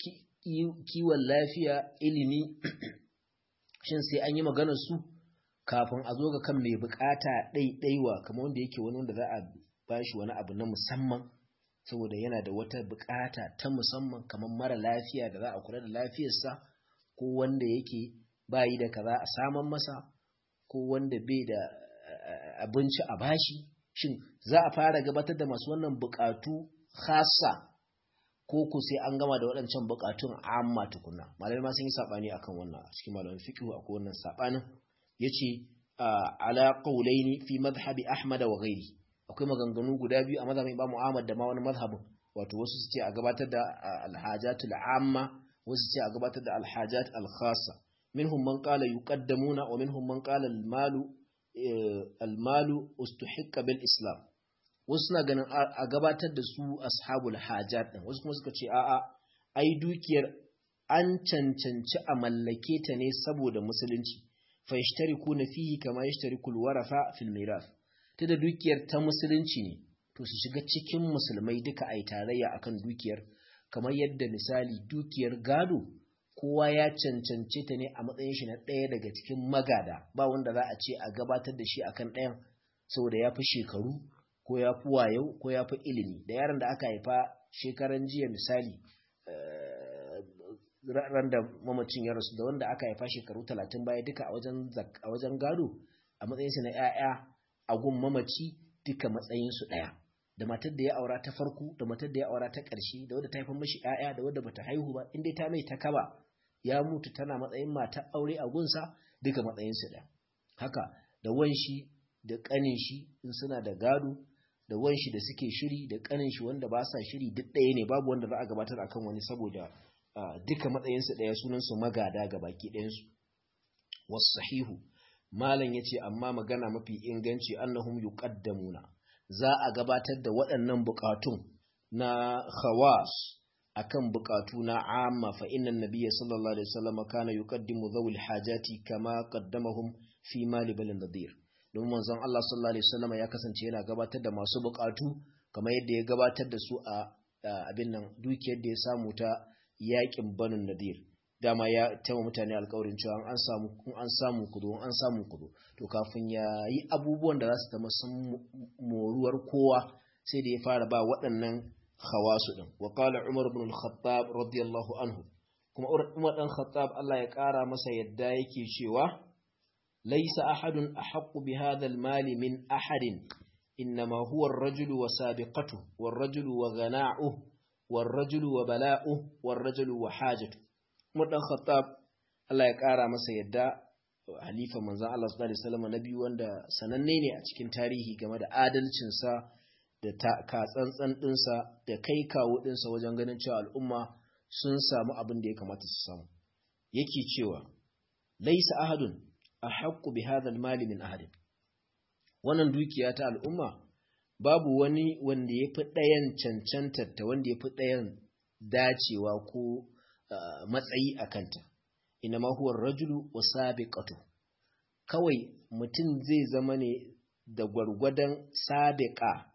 S1: kiwon lafiya ilimi shin sai an yi maganar su kafin a zo ga kan mai bukata ɗaiɗaiwa kamar wanda yake wani wanda za a bashi wani abu na musamman saboda yana da wata bukata ta musamman kamar mara lafiya da za a kula da lafiyarsa ko wanda yake bayi da kaza a saman masa ko wanda bai da abinci a bashi shin za a fara gabatar da masu wannan bukatu khasa ko ku sai an gama da waɗancan bukatun amma tukuna malamai ma sun yi sabani akan wannan a cikin malamin fiqh akwai wannan sabanin yace ala qawlaini fi madhhabi ahmad wa ghairi akwai maganganu guda biyu a mazhabin Imam Ahmad da ma wani mazhabin wato wasu su ce a gabatar da alhajatul amma wasu su ce a gabatar da alhajat alkhassa minhum man qala yuqaddamuna wa minhum man qala almalu almalu ustuhiqqa bil islam wasu suna ganin a gabatar da su ashabul hajat din wasu kuma suka ce a'a ai dukiyar an cancanci a mallake ta ne saboda musulunci fa yashtarikuna fihi kama yashtarikul warafa fil mirath ta da dukiyar ta musulunci ne to su shiga cikin musulmai duka a yi tarayya akan dukiyar kamar yadda misali dukiyar gado kowa ya cancance ta ne a matsayin shi na ɗaya daga cikin magada ba wanda za a ce a gabatar da shi akan ɗayan saboda ya fi shekaru ko ya fi wayo ko ya fi ilimi da yaron da aka haifa shekaran jiya misali ran da mamacin ya rasu da wanda aka haifa shekaru talatin baya duka a wajen gado a matsayinsu na 'ya'ya a gun mamaci duka matsayinsu ɗaya da matar da ya aura ta farko da matar da ya aura ta ƙarshe da wadda ta haifar mashi ƴaƴa da wadda bata haihu ba in dai ta mai ta kaba ya mutu tana matsayin matar aure a gunsa duka matsayin su ɗaya haka da wanshi da ƙanin shi in suna da gado da wanshi da suke shiri da ƙanin shi wanda ba sa shiri duk ɗaya ne babu wanda za a gabatar akan wani saboda duka matsayin su ɗaya sunan su magada ga baki ɗayan su wasahihu malam yace amma magana mafi inganci annahum yuqaddamuna za a gabatar da waɗannan buƙatun na khawas akan buƙatu na amma fa innan nabiyya sallallahu alaihi wasallam kana yuqaddimu dhawil hajati kama qaddamahum fi mali bal nadir don manzon Allah sallallahu alaihi wasallam ya kasance yana gabatar da masu buƙatu kamar yadda ya gabatar da su a abin nan dukiyar da ya samu ta yakin banin nadir dama ya taima mutane alkawarin cewa an samu an samu kudu an samu kudu to kafin ya yi abubuwan da za su zama sun moruwar kowa sai da ya fara ba waɗannan khawasu din wa qala umar ibn al-khattab radiyallahu anhu kuma umar dan khattab Allah ya ƙara masa yadda yake cewa laysa ahadun ahaqqu bi hadha al-mal min ahadin innama huwa ar-rajulu wa sabiqatuhu war-rajulu wa ghana'uhu war-rajulu wa bala'uhu war-rajulu wa hajatuhu dan Khattab Allah ya ƙara masa yadda halifa manzon Allah sallallahu alaihi wasallam na biyu wanda sananne ne a cikin tarihi game da adalcinsa da ka tsantsan ɗinsa da kai kawo ɗinsa wajen ganin cewa al'umma sun samu abin da ya kamata su samu yake cewa laisa ahadun ahaqqu bi hadha al-mali min ahadin wannan dukiya ta al'umma babu wani wanda ya fi ɗayan cancantar ta wanda ya fi ɗayan dacewa ko Uh, matsayi a kanta ina huwa rajulu wa sabiqatu kawai mutum zai zama ne da gwargwadon sabiqa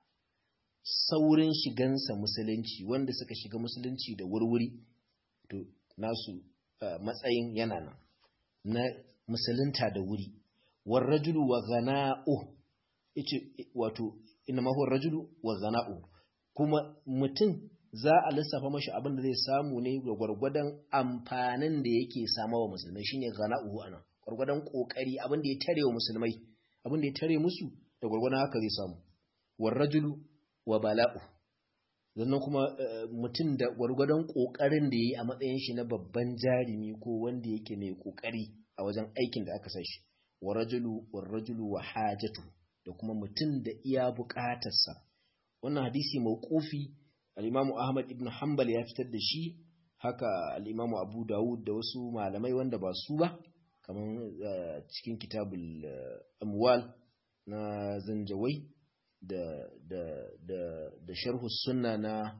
S1: saurin shigansa musulunci wanda suka shiga musulunci da wurwuri to nasu uh, matsayin yana nan na musulunta da wuri war rajulu wa ghana'u yace wato ina huwa rajulu wa ghana'u kuma mutum za a lissafa mashi abin da zai samu ne ga gwargwadon amfanin da yake sama wa musulmai shine ghana'uhu ana gwargwadon kokari abin da ya tare wa musulmai abin da ya tare musu da gwargwadon haka zai samu war rajulu wa bala'u sannan kuma mutum da gwargwadon kokarin da yayi a matsayin shi na babban jarumi ko wanda yake mai kokari a wajen aikin da aka sa shi war rajulu war rajulu wa hajatu da kuma mutum da iya bukatarsa wannan hadisi mauqufi al'imamu Ahmad ibn Hanbal ya fitar da shi haka al'imamu Abu Dawud da wasu malamai wanda ba su ba kamar cikin kitabul amwal na zanjawai da da da da sharhu sunna na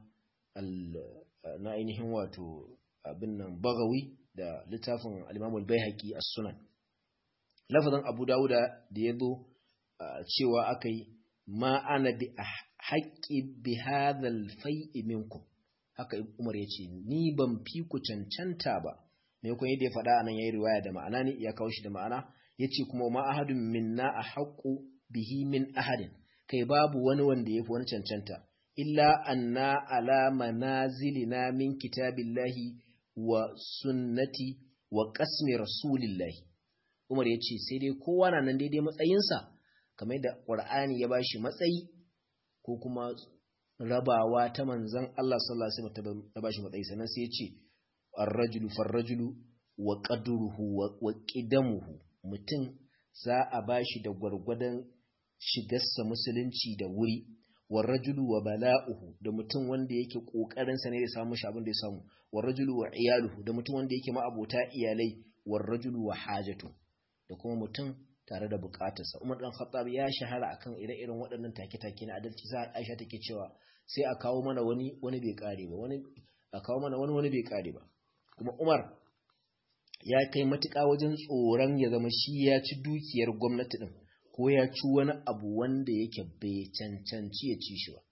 S1: na ainihin wato abin nan bagawi da littafin al-imamu al-baihaqi as-sunan lafazin Abu Dawud da yazo cewa akai ma ana bi haƙƙi bi hadhal fai'i minkum haka Umar ya ce ni ban fi ku cancanta ba me kun yadda ya faɗa anan yayi riwaya da ma'ana ne ya kawo shi da ma'ana yace kuma ma ahadun minna ahqqu bihi min ahadin kai babu wani wanda yafi wani cancanta illa anna ala manazilina min kitabillahi wa sunnati wa qasmi rasulillahi Umar ya ce sai dai kowa na nan daidai matsayinsa kamar da Qur'ani ya bashi matsayi ko kuma rabawa ta manzan Allah sallallahu alaihi wasallam ta bashi matsayi sannan sai ya ce ar-rajulu far-rajulu wa qadruhu wa qidamuhu mutum za a bashi da gwargwadon shigarsa musulunci da wuri war-rajulu wa bala'uhu da mutum wanda yake kokarin sa ne da samu shi abin da ya samu war-rajulu wa iyaluhu da mutum wanda yake ma'abota iyalai war-rajulu wa hajatu da kuma mutum tare da bukatarsa Umar dan Khattab ya shahara akan ire-iren waɗannan take-take na adalci sai Aisha take cewa sai a kawo mana wani wani bai kare ba wani a kawo mana wani wani bai kare ba kuma Umar ya kai matuƙa wajen tsoron ya zama shi ya ci dukiyar gwamnati din ko ya ci wani abu wanda yake bai cancanci ya ci shi ba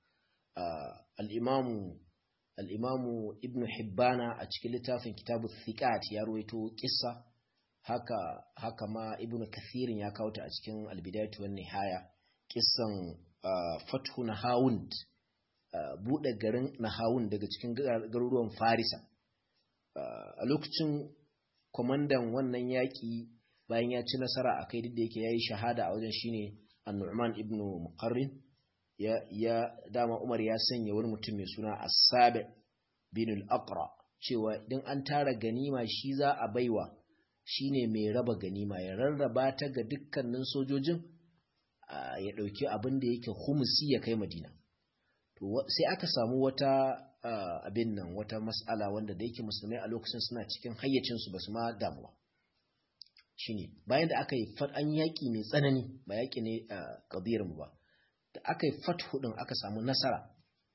S1: al-Imam al-Imam Ibn Hibbana a cikin littafin Kitabu Thiqat ya ruwaito kissa haka haka ma ibnu kathirin ya kawo ta a cikin albidayatu wan nihaya kissan fathu nahawund bude garin nahawund daga cikin garuruwan farisa a lokacin kwamandan wannan yaki bayan ya ci nasara a kai duk da yake yayi shahada a wajen shine an-nu'man ibnu muqarrin ya ya dama Umar ya sanya wani mutum mai suna As-Sabi bin al-Aqra cewa idan an tara ganima shi za a baiwa shine mai raba ganima ya rarraba ta ga dukkanin sojojin ya dauki abin da yake humusi ya kai Madina to sai aka samu wata abin nan wata mas'ala wanda da yake musulmai a lokacin suna cikin hayyacin su basu ma damuwa shine bayan da aka yi an yaki mai tsanani ba yaki ne kabiyar mu ba da aka yi fathu din aka samu nasara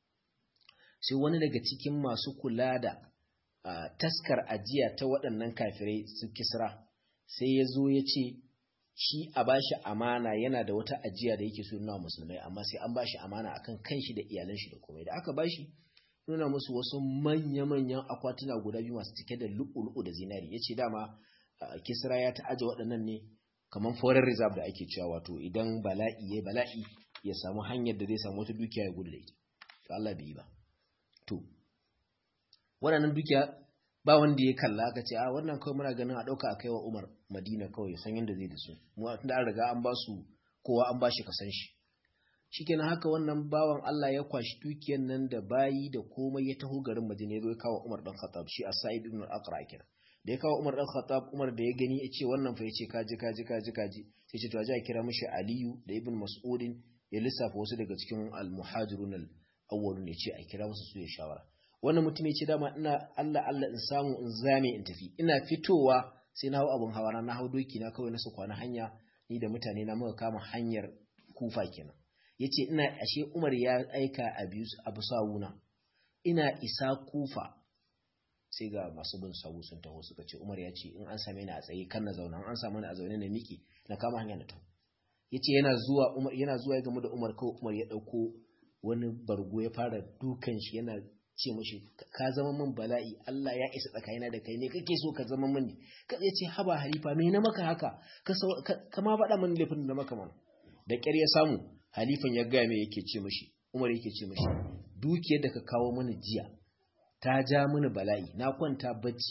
S1: sai wani daga cikin masu kula da taskar ajiya ta waɗannan kafirai su kisra sai ya zo ya ce shi a bashi amana yana da wata ajiya da yake so nuna musulmai amma sai an bashi amana akan kanshi da iyalan shi da komai da aka bashi nuna musu wasu manya-manyan akwatuna guda biyu masu cike da lu'u-lu'u da zinari ya ce dama kisra ya ta'aje waɗannan ne kamar foreign reserve da ake cewa wato idan bala'i ya bala'i ya samu hanyar da zai samu wata dukiya ya gudu da ita to Allah bai yi ba to waɗannan dukiya ba wanda ya kalla aka ce a wannan kawai muna ganin a ɗauka a kai wa Umar Madina kawai san yadda zai da su mu da an riga an ba su kowa an ba shi kasan shi shikenan haka wannan bawan Allah ya kwashi dukiyar nan da bayi da komai ya taho garin Madina ya zo ya kawo Umar dan Khattab shi As-Sa'id ibn al-Aqra kenan da ya kawo Umar dan Khattab Umar da ya gani ya ce wannan fa yace kaji kaji kaji kaji sai ce to a kira mishi Aliyu da Ibn Mas'udin ya lissafa wasu daga cikin al-muhajirun al-awwalun ya ce a kira musu su ya shawara wannan mutum ya ce dama ina Allah Allah in samu in zame in tafi ina fitowa sai na hau abun hawa na hau doki na kawai na su kwana hanya ni da mutane na muka kama hanyar kufa kenan yace ina ashe Umar ya aika abu sawuna ina isa kufa sai ga masu bin sawu sun taho suka ce Umar ya ce in an same ni a tsaye kan na zauna an samu ni a zaune na miki na kama hanya na taho yace yana zuwa Umar yana zuwa ya gamu da Umar kawai Umar ya dauko wani bargo ya fara dukan shi yana ce mashi ka zama min bala'i Allah ya isa tsakanina da kai ne kake so ka zama mini ka ya ce haba halifa me na maka haka ka ma faɗa min laifin da maka mana da ƙyar ya samu halifan ya gaya me yake ce mashi Umar yake ce mashi dukiyar da ka kawo mini jiya ta ja mini bala'i na kwanta bacci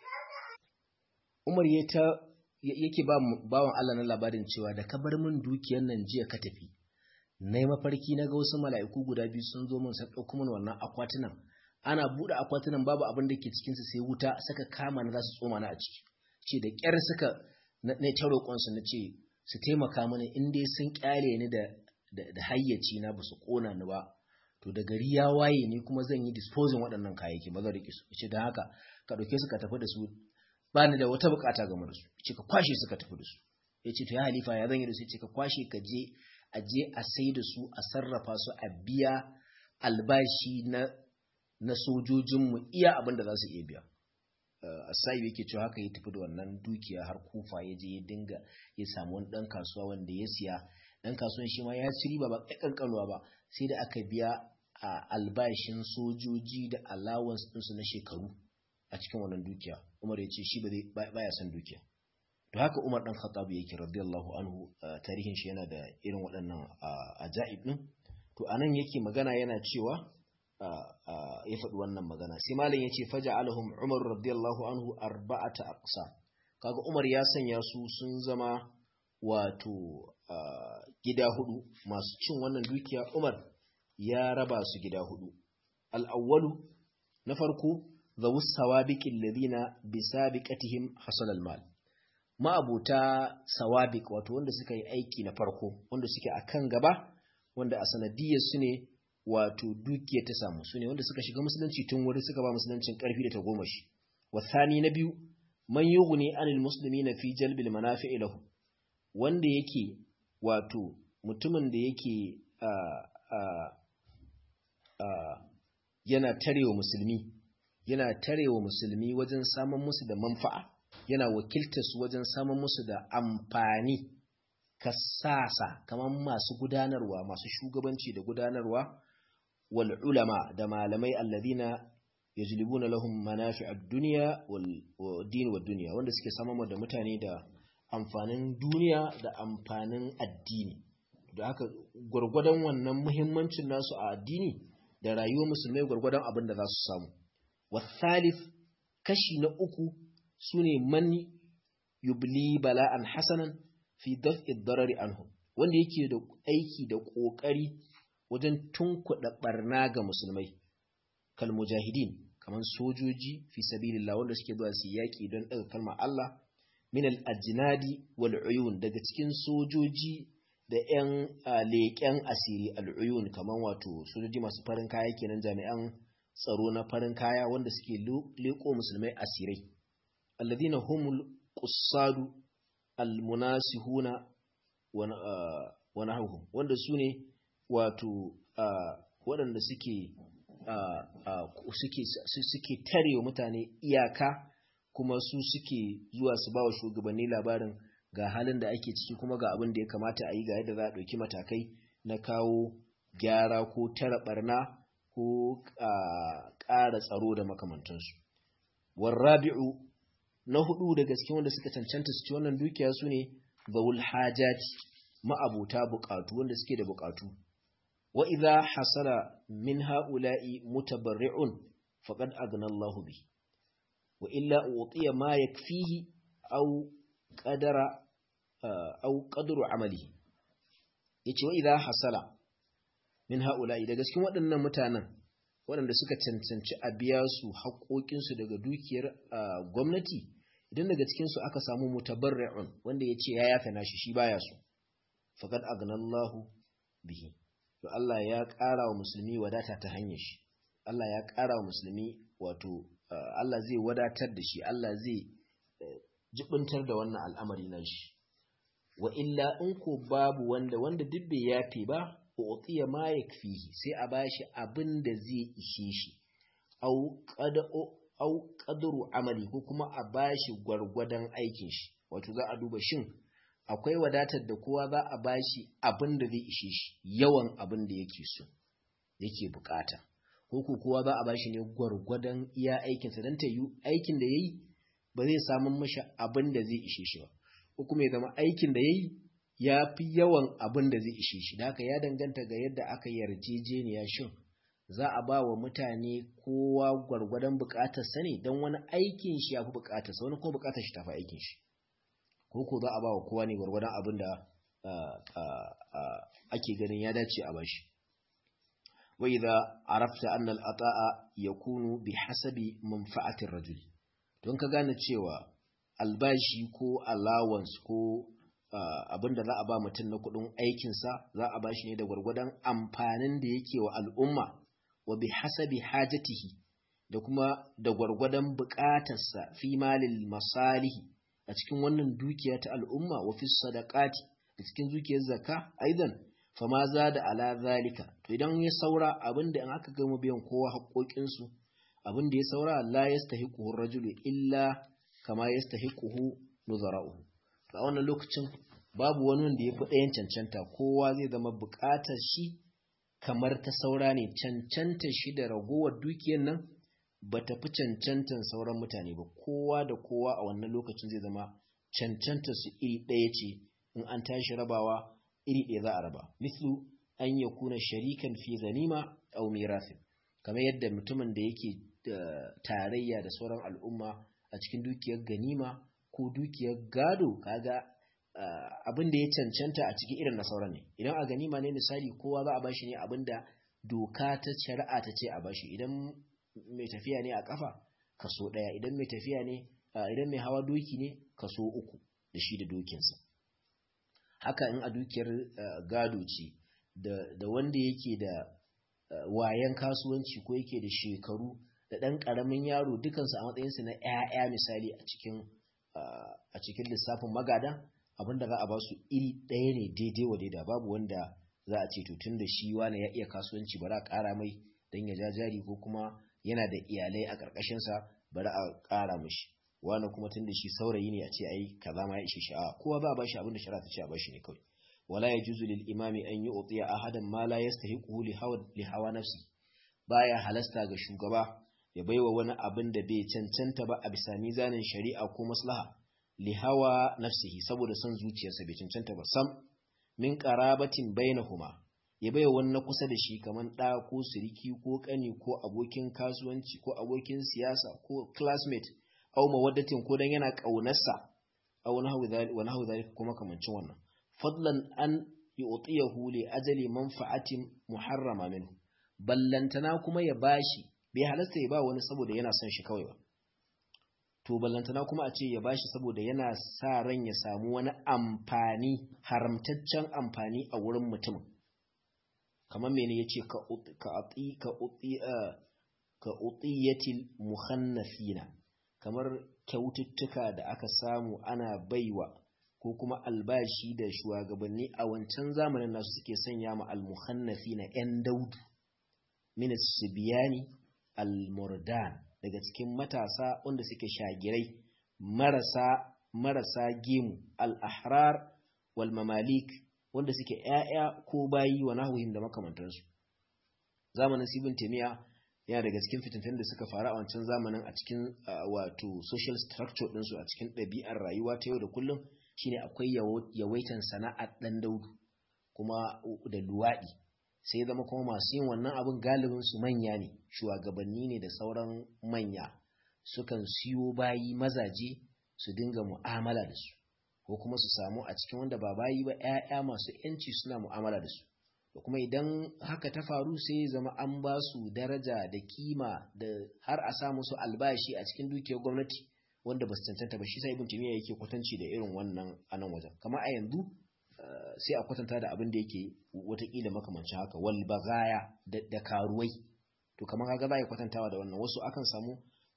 S1: Umar ya ta yake ba bawan Allah na labarin cewa da ka bar min dukiyar nan jiya ka tafi na yi mafarki na ga wasu mala'iku guda biyu sun zo min sun ɗauko min wannan akwatunan ana buɗe akwatunan babu abin da ke cikinsu sai wuta saka kama na za su tsoma na a ciki ce da ƙyar suka na ta roƙonsu na ce su taimaka mana in dai sun ƙyale ni da da hayyaci na ba su ƙona ni ba to da gari ya waye ni kuma zan yi disposing waɗannan kayayyaki ba zan riƙe su ce da haka ka ɗauke su ka tafi da su ba ni da wata buƙata game da su ce ka kwashe su ka tafi da su ya ce to ya halifa ya zan yi da su ce ka kwashe ka je a je a sai da su a sarrafa su a biya albashi na na sojojinmu iya abin da za su iya biya asayi yake cewa haka ya tafi da wannan dukiya har kufa ya je ya dinga ya samu wani dan kasuwa wanda ya siya dan kasuwan shi ma ya ci riba ba kankanuwa ba sai da aka biya a albashin sojoji da allowance ɗinsu na shekaru a cikin wannan dukiya umar ya ce shi ba baya son dukiya to haka Umar dan Khattab yake radiyallahu anhu tarihin shi yana da irin waɗannan ajaib din to anan yake magana yana cewa ya faɗi wannan magana sai malam yace faja'alahum Umar radiyallahu anhu arba'ata aqsa kaga Umar ya sanya su sun zama wato gida hudu masu cin wannan dukiya Umar ya raba su gida hudu al-awwalu na farko zawus sawabiqil ladina bisabiqatihim hasal al-mal ma'abuta sawabik wato wanda suka yi aiki na farko wanda suke a kan gaba wanda a sanadiyar su ne wato dukiya ta samu su ne wanda suka shiga musulunci tun wuri suka ba musuluncin karfi da ta goma shi wasani na biyu man yughni anil muslimina fi jalbil manafi'i lahu wanda yake wato mutumin da yake a a a yana tarewa musulmi yana tarewa musulmi wajen samun musu da manfa'a yana wakiltar su wajen samun musu da amfani kasasa kamar masu gudanarwa masu shugabanci da gudanarwa wal ulama da malamai alladhina yajlibuna lahum manafi'ad dunya wal din wad dunya wanda suke samar da mutane da amfanin duniya da amfanin addini da haka gurgurdan wannan muhimmancin nasu a addini da rayuwar musulmai gurgurdan abin da za su samu wasalif kashi na uku sune man yubli bala'an hasanan fi daf'i darari anhu wanda yake da aiki da kokari wajen tunkuɗa barna ga musulmai kal mujahidin kamar sojoji fi sabilillah wanda suke zuwa su yaki don daga kalmar Allah min al ajnadi wal uyun daga cikin sojoji da yan leƙen asiri al uyun kamar wato sojoji masu farin kaya kenan jami'an tsaro na farin kaya wanda suke leƙo musulmai asirai alladhina humul qussadu al munasihuna wa nahawhum wanda sune wato waɗanda suke suke tare wa mutane iyaka kuma su suke zuwa su ba wa shugabanni labarin ga halin da ake ciki kuma ga abin da ya kamata a yi ga yadda za a ɗauki matakai na kawo gyara ko tara barna ko ƙara tsaro da makamantansu warrabi'u na hudu daga cikin wanda suka cancanta su ci wannan dukiya su ne zawul hajati ma'abuta bukatu wanda suke da bukatu wa idza hasala min ha'ula'i mutabarri'un faqad aghna Allahu bi wa illa utiya ma yakfihi aw qadara aw qadru amalihi yace wa idza hasala min ha'ula'i daga cikin waɗannan mutanen waɗanda suka cancanci a biya su haƙoƙinsu daga dukiyar gwamnati idan daga cikinsu aka samu mutabarri'un wanda ya ce ya yafe nashi shi baya so faqad agnallahu bihi to Allah ya ƙara wa musulmi wadata ta hanyar shi Allah ya ƙara wa musulmi wato Allah zai wadatar da shi Allah zai jibintar da wannan al'amari na shi wa illa in ko babu wanda wanda duk bai yafe ba utiya ma yakfihi sai a bashi abin da zai ishe shi au qad au qadru amali ko kuma a bashi gwargwadon aikin shi wato za a duba shin akwai wadatar da kowa za a bashi abin da zai ishe shi yawan abin da yake so yake bukata ko ko kowa za a bashi ne gwargwadon iya aikinsa don ta yi aikin da yayi ba zai samu mashi abin da zai ishe shi ba ko kuma ya zama aikin da yayi ya fi yawan abin da zai ishe shi da haka ya danganta ga yadda aka yarjejeniya shin za a ba wa mutane kowa gwargwadon bukatar sa ne don wani aikin shi ya fi bukatar sa wani kuma bukatar shi ta fi aikin shi ko ko za a ba wa kowa ne gwargwadon abin da ake ganin ya dace a bashi wa idza arafta anna al-ata'a yakunu bi hasabi manfa'atir rajul don ka gane cewa albashi ko allowance ko abin da za a ba mutum na kudin aikinsa za a ba shi ne da gwargwadon amfanin da yake wa al'umma wa bi hasabi hajatihi da kuma da gwargwadon bukatarsa fi malil masalihi a cikin wannan dukiya ta al'umma wa fi sadaqati da cikin dukiyar zakka aidan fa ma za da ala zalika to idan ya saura abin da in aka gama biyan kowa haƙoƙinsu abin da ya saura la yastahiquhu rajulu illa kama yastahiquhu nuzara'uhu a wannan lokacin babu wani wanda ya fi ɗayan cancanta kowa zai zama buƙatar shi kamar ta saura ne cancanta shi da ragowar dukiyar nan ba ta fi cancantan sauran mutane ba kowa da kowa a wannan lokacin zai zama cancanta su iri ɗaya ce in an tashi rabawa iri ɗaya za a raba mislu an ya kuna sharikan fi ganima au mirafin kamar yadda mutumin da yake tarayya da sauran al'umma a cikin dukiyar ganima ko dukiyar gado kaga abin da ya cancanta a cikin irin na sauran ne idan a ganima ne misali kowa za a bashi ne abin da doka ta shari'a ta ce a bashi idan mai tafiya ne a kafa kaso ɗaya idan mai tafiya ne idan mai hawa doki ne kaso uku da shi da dokinsa haka in a dukiyar gado ce da wanda yake da wayan kasuwanci ko yake da shekaru da ɗan ƙaramin yaro dukansu a matsayinsu na 'ya'ya misali a cikin a cikin lissafin magada abinda za a ba su iri ɗaya ne daidai wa daida babu wanda za a ce to tun da shi wani ya iya kasuwanci bari a ƙara mai don ya ja jari ko kuma yana da iyalai a ƙarƙashinsa bari a ƙara mashi wani kuma tun da shi saurayi ne a ce ai kaza ma ya ishe shi a kowa ba a bashi abin da shari'a ta ce a bashi ne kawai wala yajuzu lil imami an yu'tiya ahadan ma la yastahiquhu li hawa li hawa nafsi baya halasta ga shugaba ya baiwa wani abin da bai cancanta ba a bisa mizanin shari'a ko maslaha li hawa nafsihi saboda son zuciyarsa bai cancanta ba sam min qarabatin bainahuma ya baiwa wani na kusa da shi kaman da ko siriki ko kani ko abokin kasuwanci ko abokin siyasa ko classmate aw mawaddatin ko dan yana kaunarsa aw nahwu dhalika wa nahwu dhalika kuma kamancin wannan fadlan an yu'tiyahu li ajali manfa'atin muharrama minhu ballantana kuma ya bashi bai halasta ya ba wani saboda yana son shi kawai ba to ballantana kuma a ce ya bashi saboda yana sa ran ya samu wani amfani haramtaccen amfani a wurin mutum kamar mene yace ka ka ati ka uti ka utiyatil mukhannafina kamar kyaututtuka da aka samu ana baiwa ko kuma albashi da shugabanni a wancan zamanin nasu suke sanya ma al-mukhannafina yan daudu min as-sibyani al-murdan daga cikin matasa wanda suke shagirai marasa marasa gemu al-ahrar wal mamalik wanda suke ƴaƴa ko bayi wa nahwihim da makamantansu zamanin sibin temiya yana daga cikin fitintun da suka faru a wancan zamanin a cikin wato social structure ɗinsu a cikin ɗabi'ar rayuwa ta yau da kullum shine akwai yawaitan sana'ar ɗan daudu kuma da luwaɗi sai zama kuma masu yin wannan abin galibin su manya ne shugabanni ne da sauran manya sukan siyo bayi mazaje su dinga mu'amala da su ko kuma su samu a cikin wanda ba bayi ba 'ya'ya masu 'yanci suna mu'amala da su da kuma idan haka ta faru sai zama an ba su daraja da kima da har a sa musu albashi a cikin dukiyar gwamnati wanda ba su cancanta ba shi sai ibn timiya yake kwatanci da irin wannan a nan wajen kamar a yanzu sai a kwatanta da abin da yake watakila makamancin haka wal bagaya da karuwai to kamar kaga za a kwatantawa da wannan wasu akan samu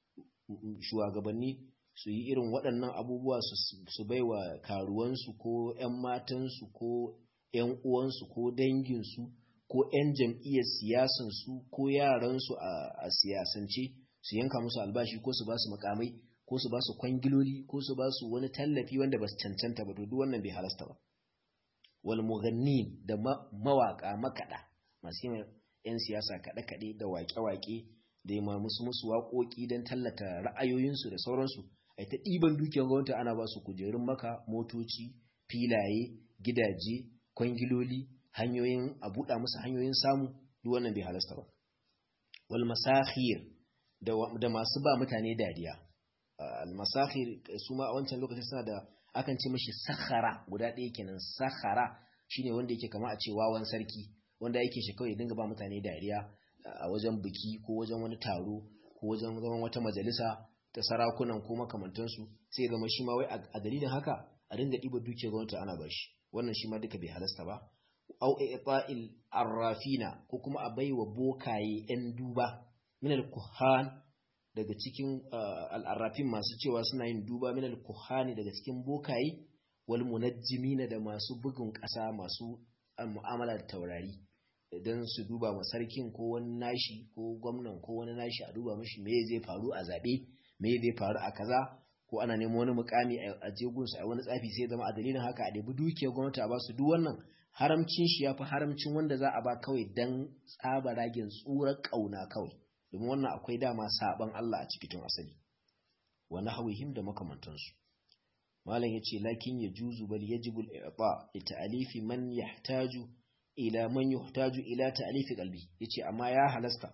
S1: shugabanni su yi irin waɗannan abubuwa su baiwa karuwansu ko 'yan matansu ko 'yan uwansu ko danginsu ko 'yan jam'iyyar siyasansu ko yaransu a siyasance su yanka musu albashi ko su ba su makamai ko su ba su kwangiloli ko su ba su wani tallafi wanda ba su cancanta ba to duk wannan bai halasta ba wal mughannin da mawaka makada masu yin 'yan siyasa kaɗe-kaɗe da waƙe-waƙe da yi musu musu waƙoƙi don tallata ra'ayoyinsu da sauransu a ta ɗiban dukiyar gwamnati ana ba su kujerun maka motoci filaye gidaje kwangiloli hanyoyin a buɗa musu hanyoyin samu duk wannan bai halasta ba wal masakhir da masu ba mutane dariya al masakhir su ma a wancan lokacin suna da akan ce mashi sakhara guda ɗaya kenan sakhara shine wanda yake kama a ce wawan sarki wanda yake shi kawai dinga ba mutane dariya a wajen biki ko wajen wani taro ko wajen zaman wata majalisa ta sarakunan ko makamantansu sai ya zama shi ma wai a dalilin haka a dinga ɗiba dukiyar gwamnati ana bashi wannan shi ma duka bai halasta ba au i'ta'il arrafina ko kuma a baiwa bokaye yan duba min al-kuhan daga cikin al'arrafin masu cewa suna yin duba min al-kuhani daga cikin bokaye wal munajjimina da masu bugun ƙasa masu mu'amala da taurari idan su duba ma sarkin ko wani nashi ko gwamnan ko wani nashi a duba mashi me zai faru a zabe me zai faru a kaza ko ana neman wani mukami a jegunsu a wani tsafi sai zama a dalilin haka a ɗebi dukiyar gwamnati a basu duk wannan haramcin shi ya fi haramcin wanda za a ba kawai dan tsaba ragin tsurar ƙauna kawai domin wannan akwai dama saban Allah a cikin asali wa nahwihim da makamantansu malam yace lakin ya juzu bal yajibu al-i'ta li ta'alifi man yahtaju ila man yahtaju ila ta'alifi qalbi yace amma ya halasta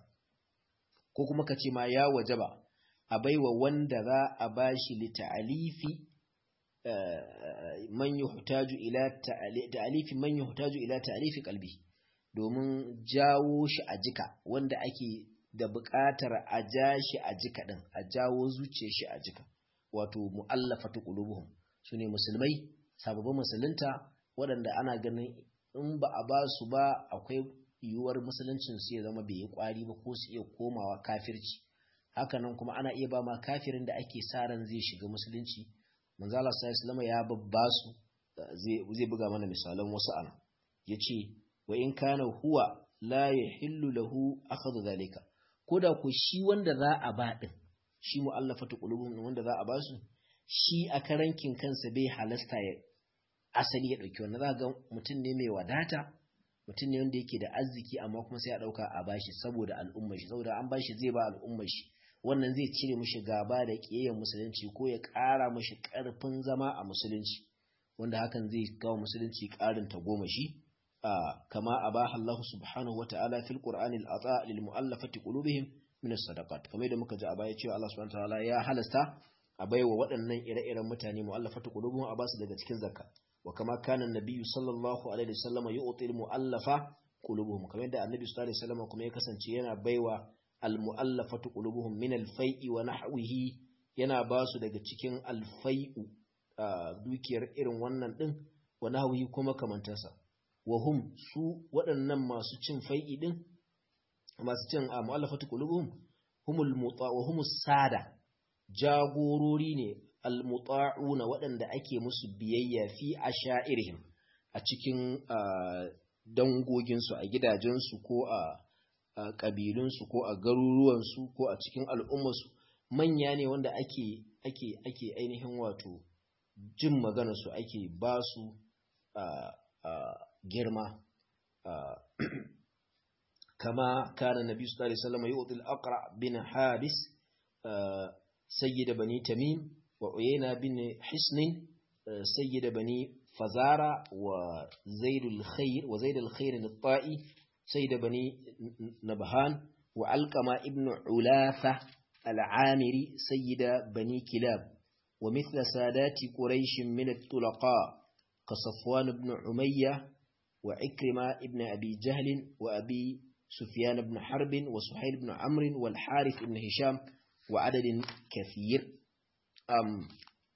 S1: ko kuma kace ma ya wajaba a baiwa wanda za a bashi li ta'alifi man yuhtaju ila ta'alifi man yuhtaju ila ta'alifi qalbi domin jawo shi a jika wanda ake da buƙatar a ja shi a jika din a jawo zuciyar shi a jika wato mu'allafatu qulubuhum sune musulmai sababbin musulunta waɗanda ana ganin in ba a ba su ba akwai yiwuwar musuluncin su ya zama bai yi kwari ba ko su iya komawa kafirci hakanan kuma ana iya ba ma kafirin da ake sa ran zai shiga musulunci manzo Allah sallallahu alaihi ya babba su zai buga mana misalan wasu ana yace wa in kana huwa la yahillu lahu akhadhu zalika koda ko shi wanda za a ba din shi mu'allafatu qulubum wanda za a ba su shi a karankin kansa bai halasta ya asali ya dauki wannan za ga mutum ne mai wadata mutum ne wanda yake da arziki amma kuma sai ya dauka a bashi saboda al'ummar shi saboda an bashi zai ba al'ummar shi wannan zai cire mishi gaba da kiyayen musulunci ko ya ƙara mishi ƙarfin zama a musulunci wanda hakan zai kawo musulunci ƙarin ta goma shi kama abaha Allah subhanahu wa ta'ala fil qur'ani al-ata lil mu'allafati qulubihim min as-sadaqat kamar da muka ji a baya cewa Allah subhanahu wa ta'ala ya halasta a baiwa waɗannan ire-iren mutane mu'allafati qulubuhum a basu daga cikin zakka wa kama kana nabiyyu sallallahu alaihi wasallam yu'ti al-mu'allafa qulubuhum kamar yadda annabi sallallahu alaihi wasallam kuma ya kasance yana baiwa al-mu'allafatu qulubuhum min al-fai'i wa nahwihi yana ba su daga cikin al-fai'u dukiyar irin wannan din wa nahwihi kuma kamantansa wa hum su waɗannan masu cin fai'i din masu cin mu'allafatu qulubuhum humul muta wa humus sada jagorori ne al-muta'una waɗanda ake musu biyayya fi asha'irihim a cikin dangoginsu a gidajensu ko a ƙabilunsu ko a garuruwansu ko a cikin al'ummarsu manya ne wanda ake ake ake ainihin wato jin maganarsu ake ba su girma kama kana nabi sallallahu alaihi wasallam yu'til aqra bin habis sayyid bani tamim wa uyayna bin hisn sayyid bani فزارة وزيد الخير وزيد الخير الطائي سيد بني نبهان وعلقمة ابن علاثة العامري سيد بني كلاب ومثل سادات قريش من الطلقاء كصفوان بن عمية وعكرمة ابن أبي جهل وأبي سفيان بن حرب وسحيل بن عمرو والحارث بن هشام وعدد كثير أم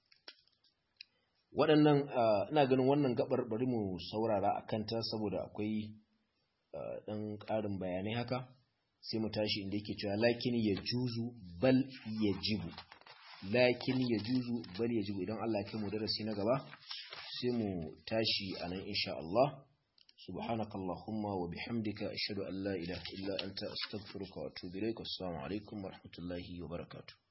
S1: waɗannan ina ganin wannan gabar bari mu saurara a kanta saboda akwai ɗan ƙarin bayanai haka sai mu tashi inda yake cewa lakin ya juzu bal ya jibu lakin ya juzu bal ya jibu idan Allah ya mu darasi na gaba sai mu tashi a nan insha Allah سبحانك اللهم وبحمدك أشهد أن لا إله إلا أنت أستغفرك وأتوب إليك والسلام عليكم ورحمة الله وبركاته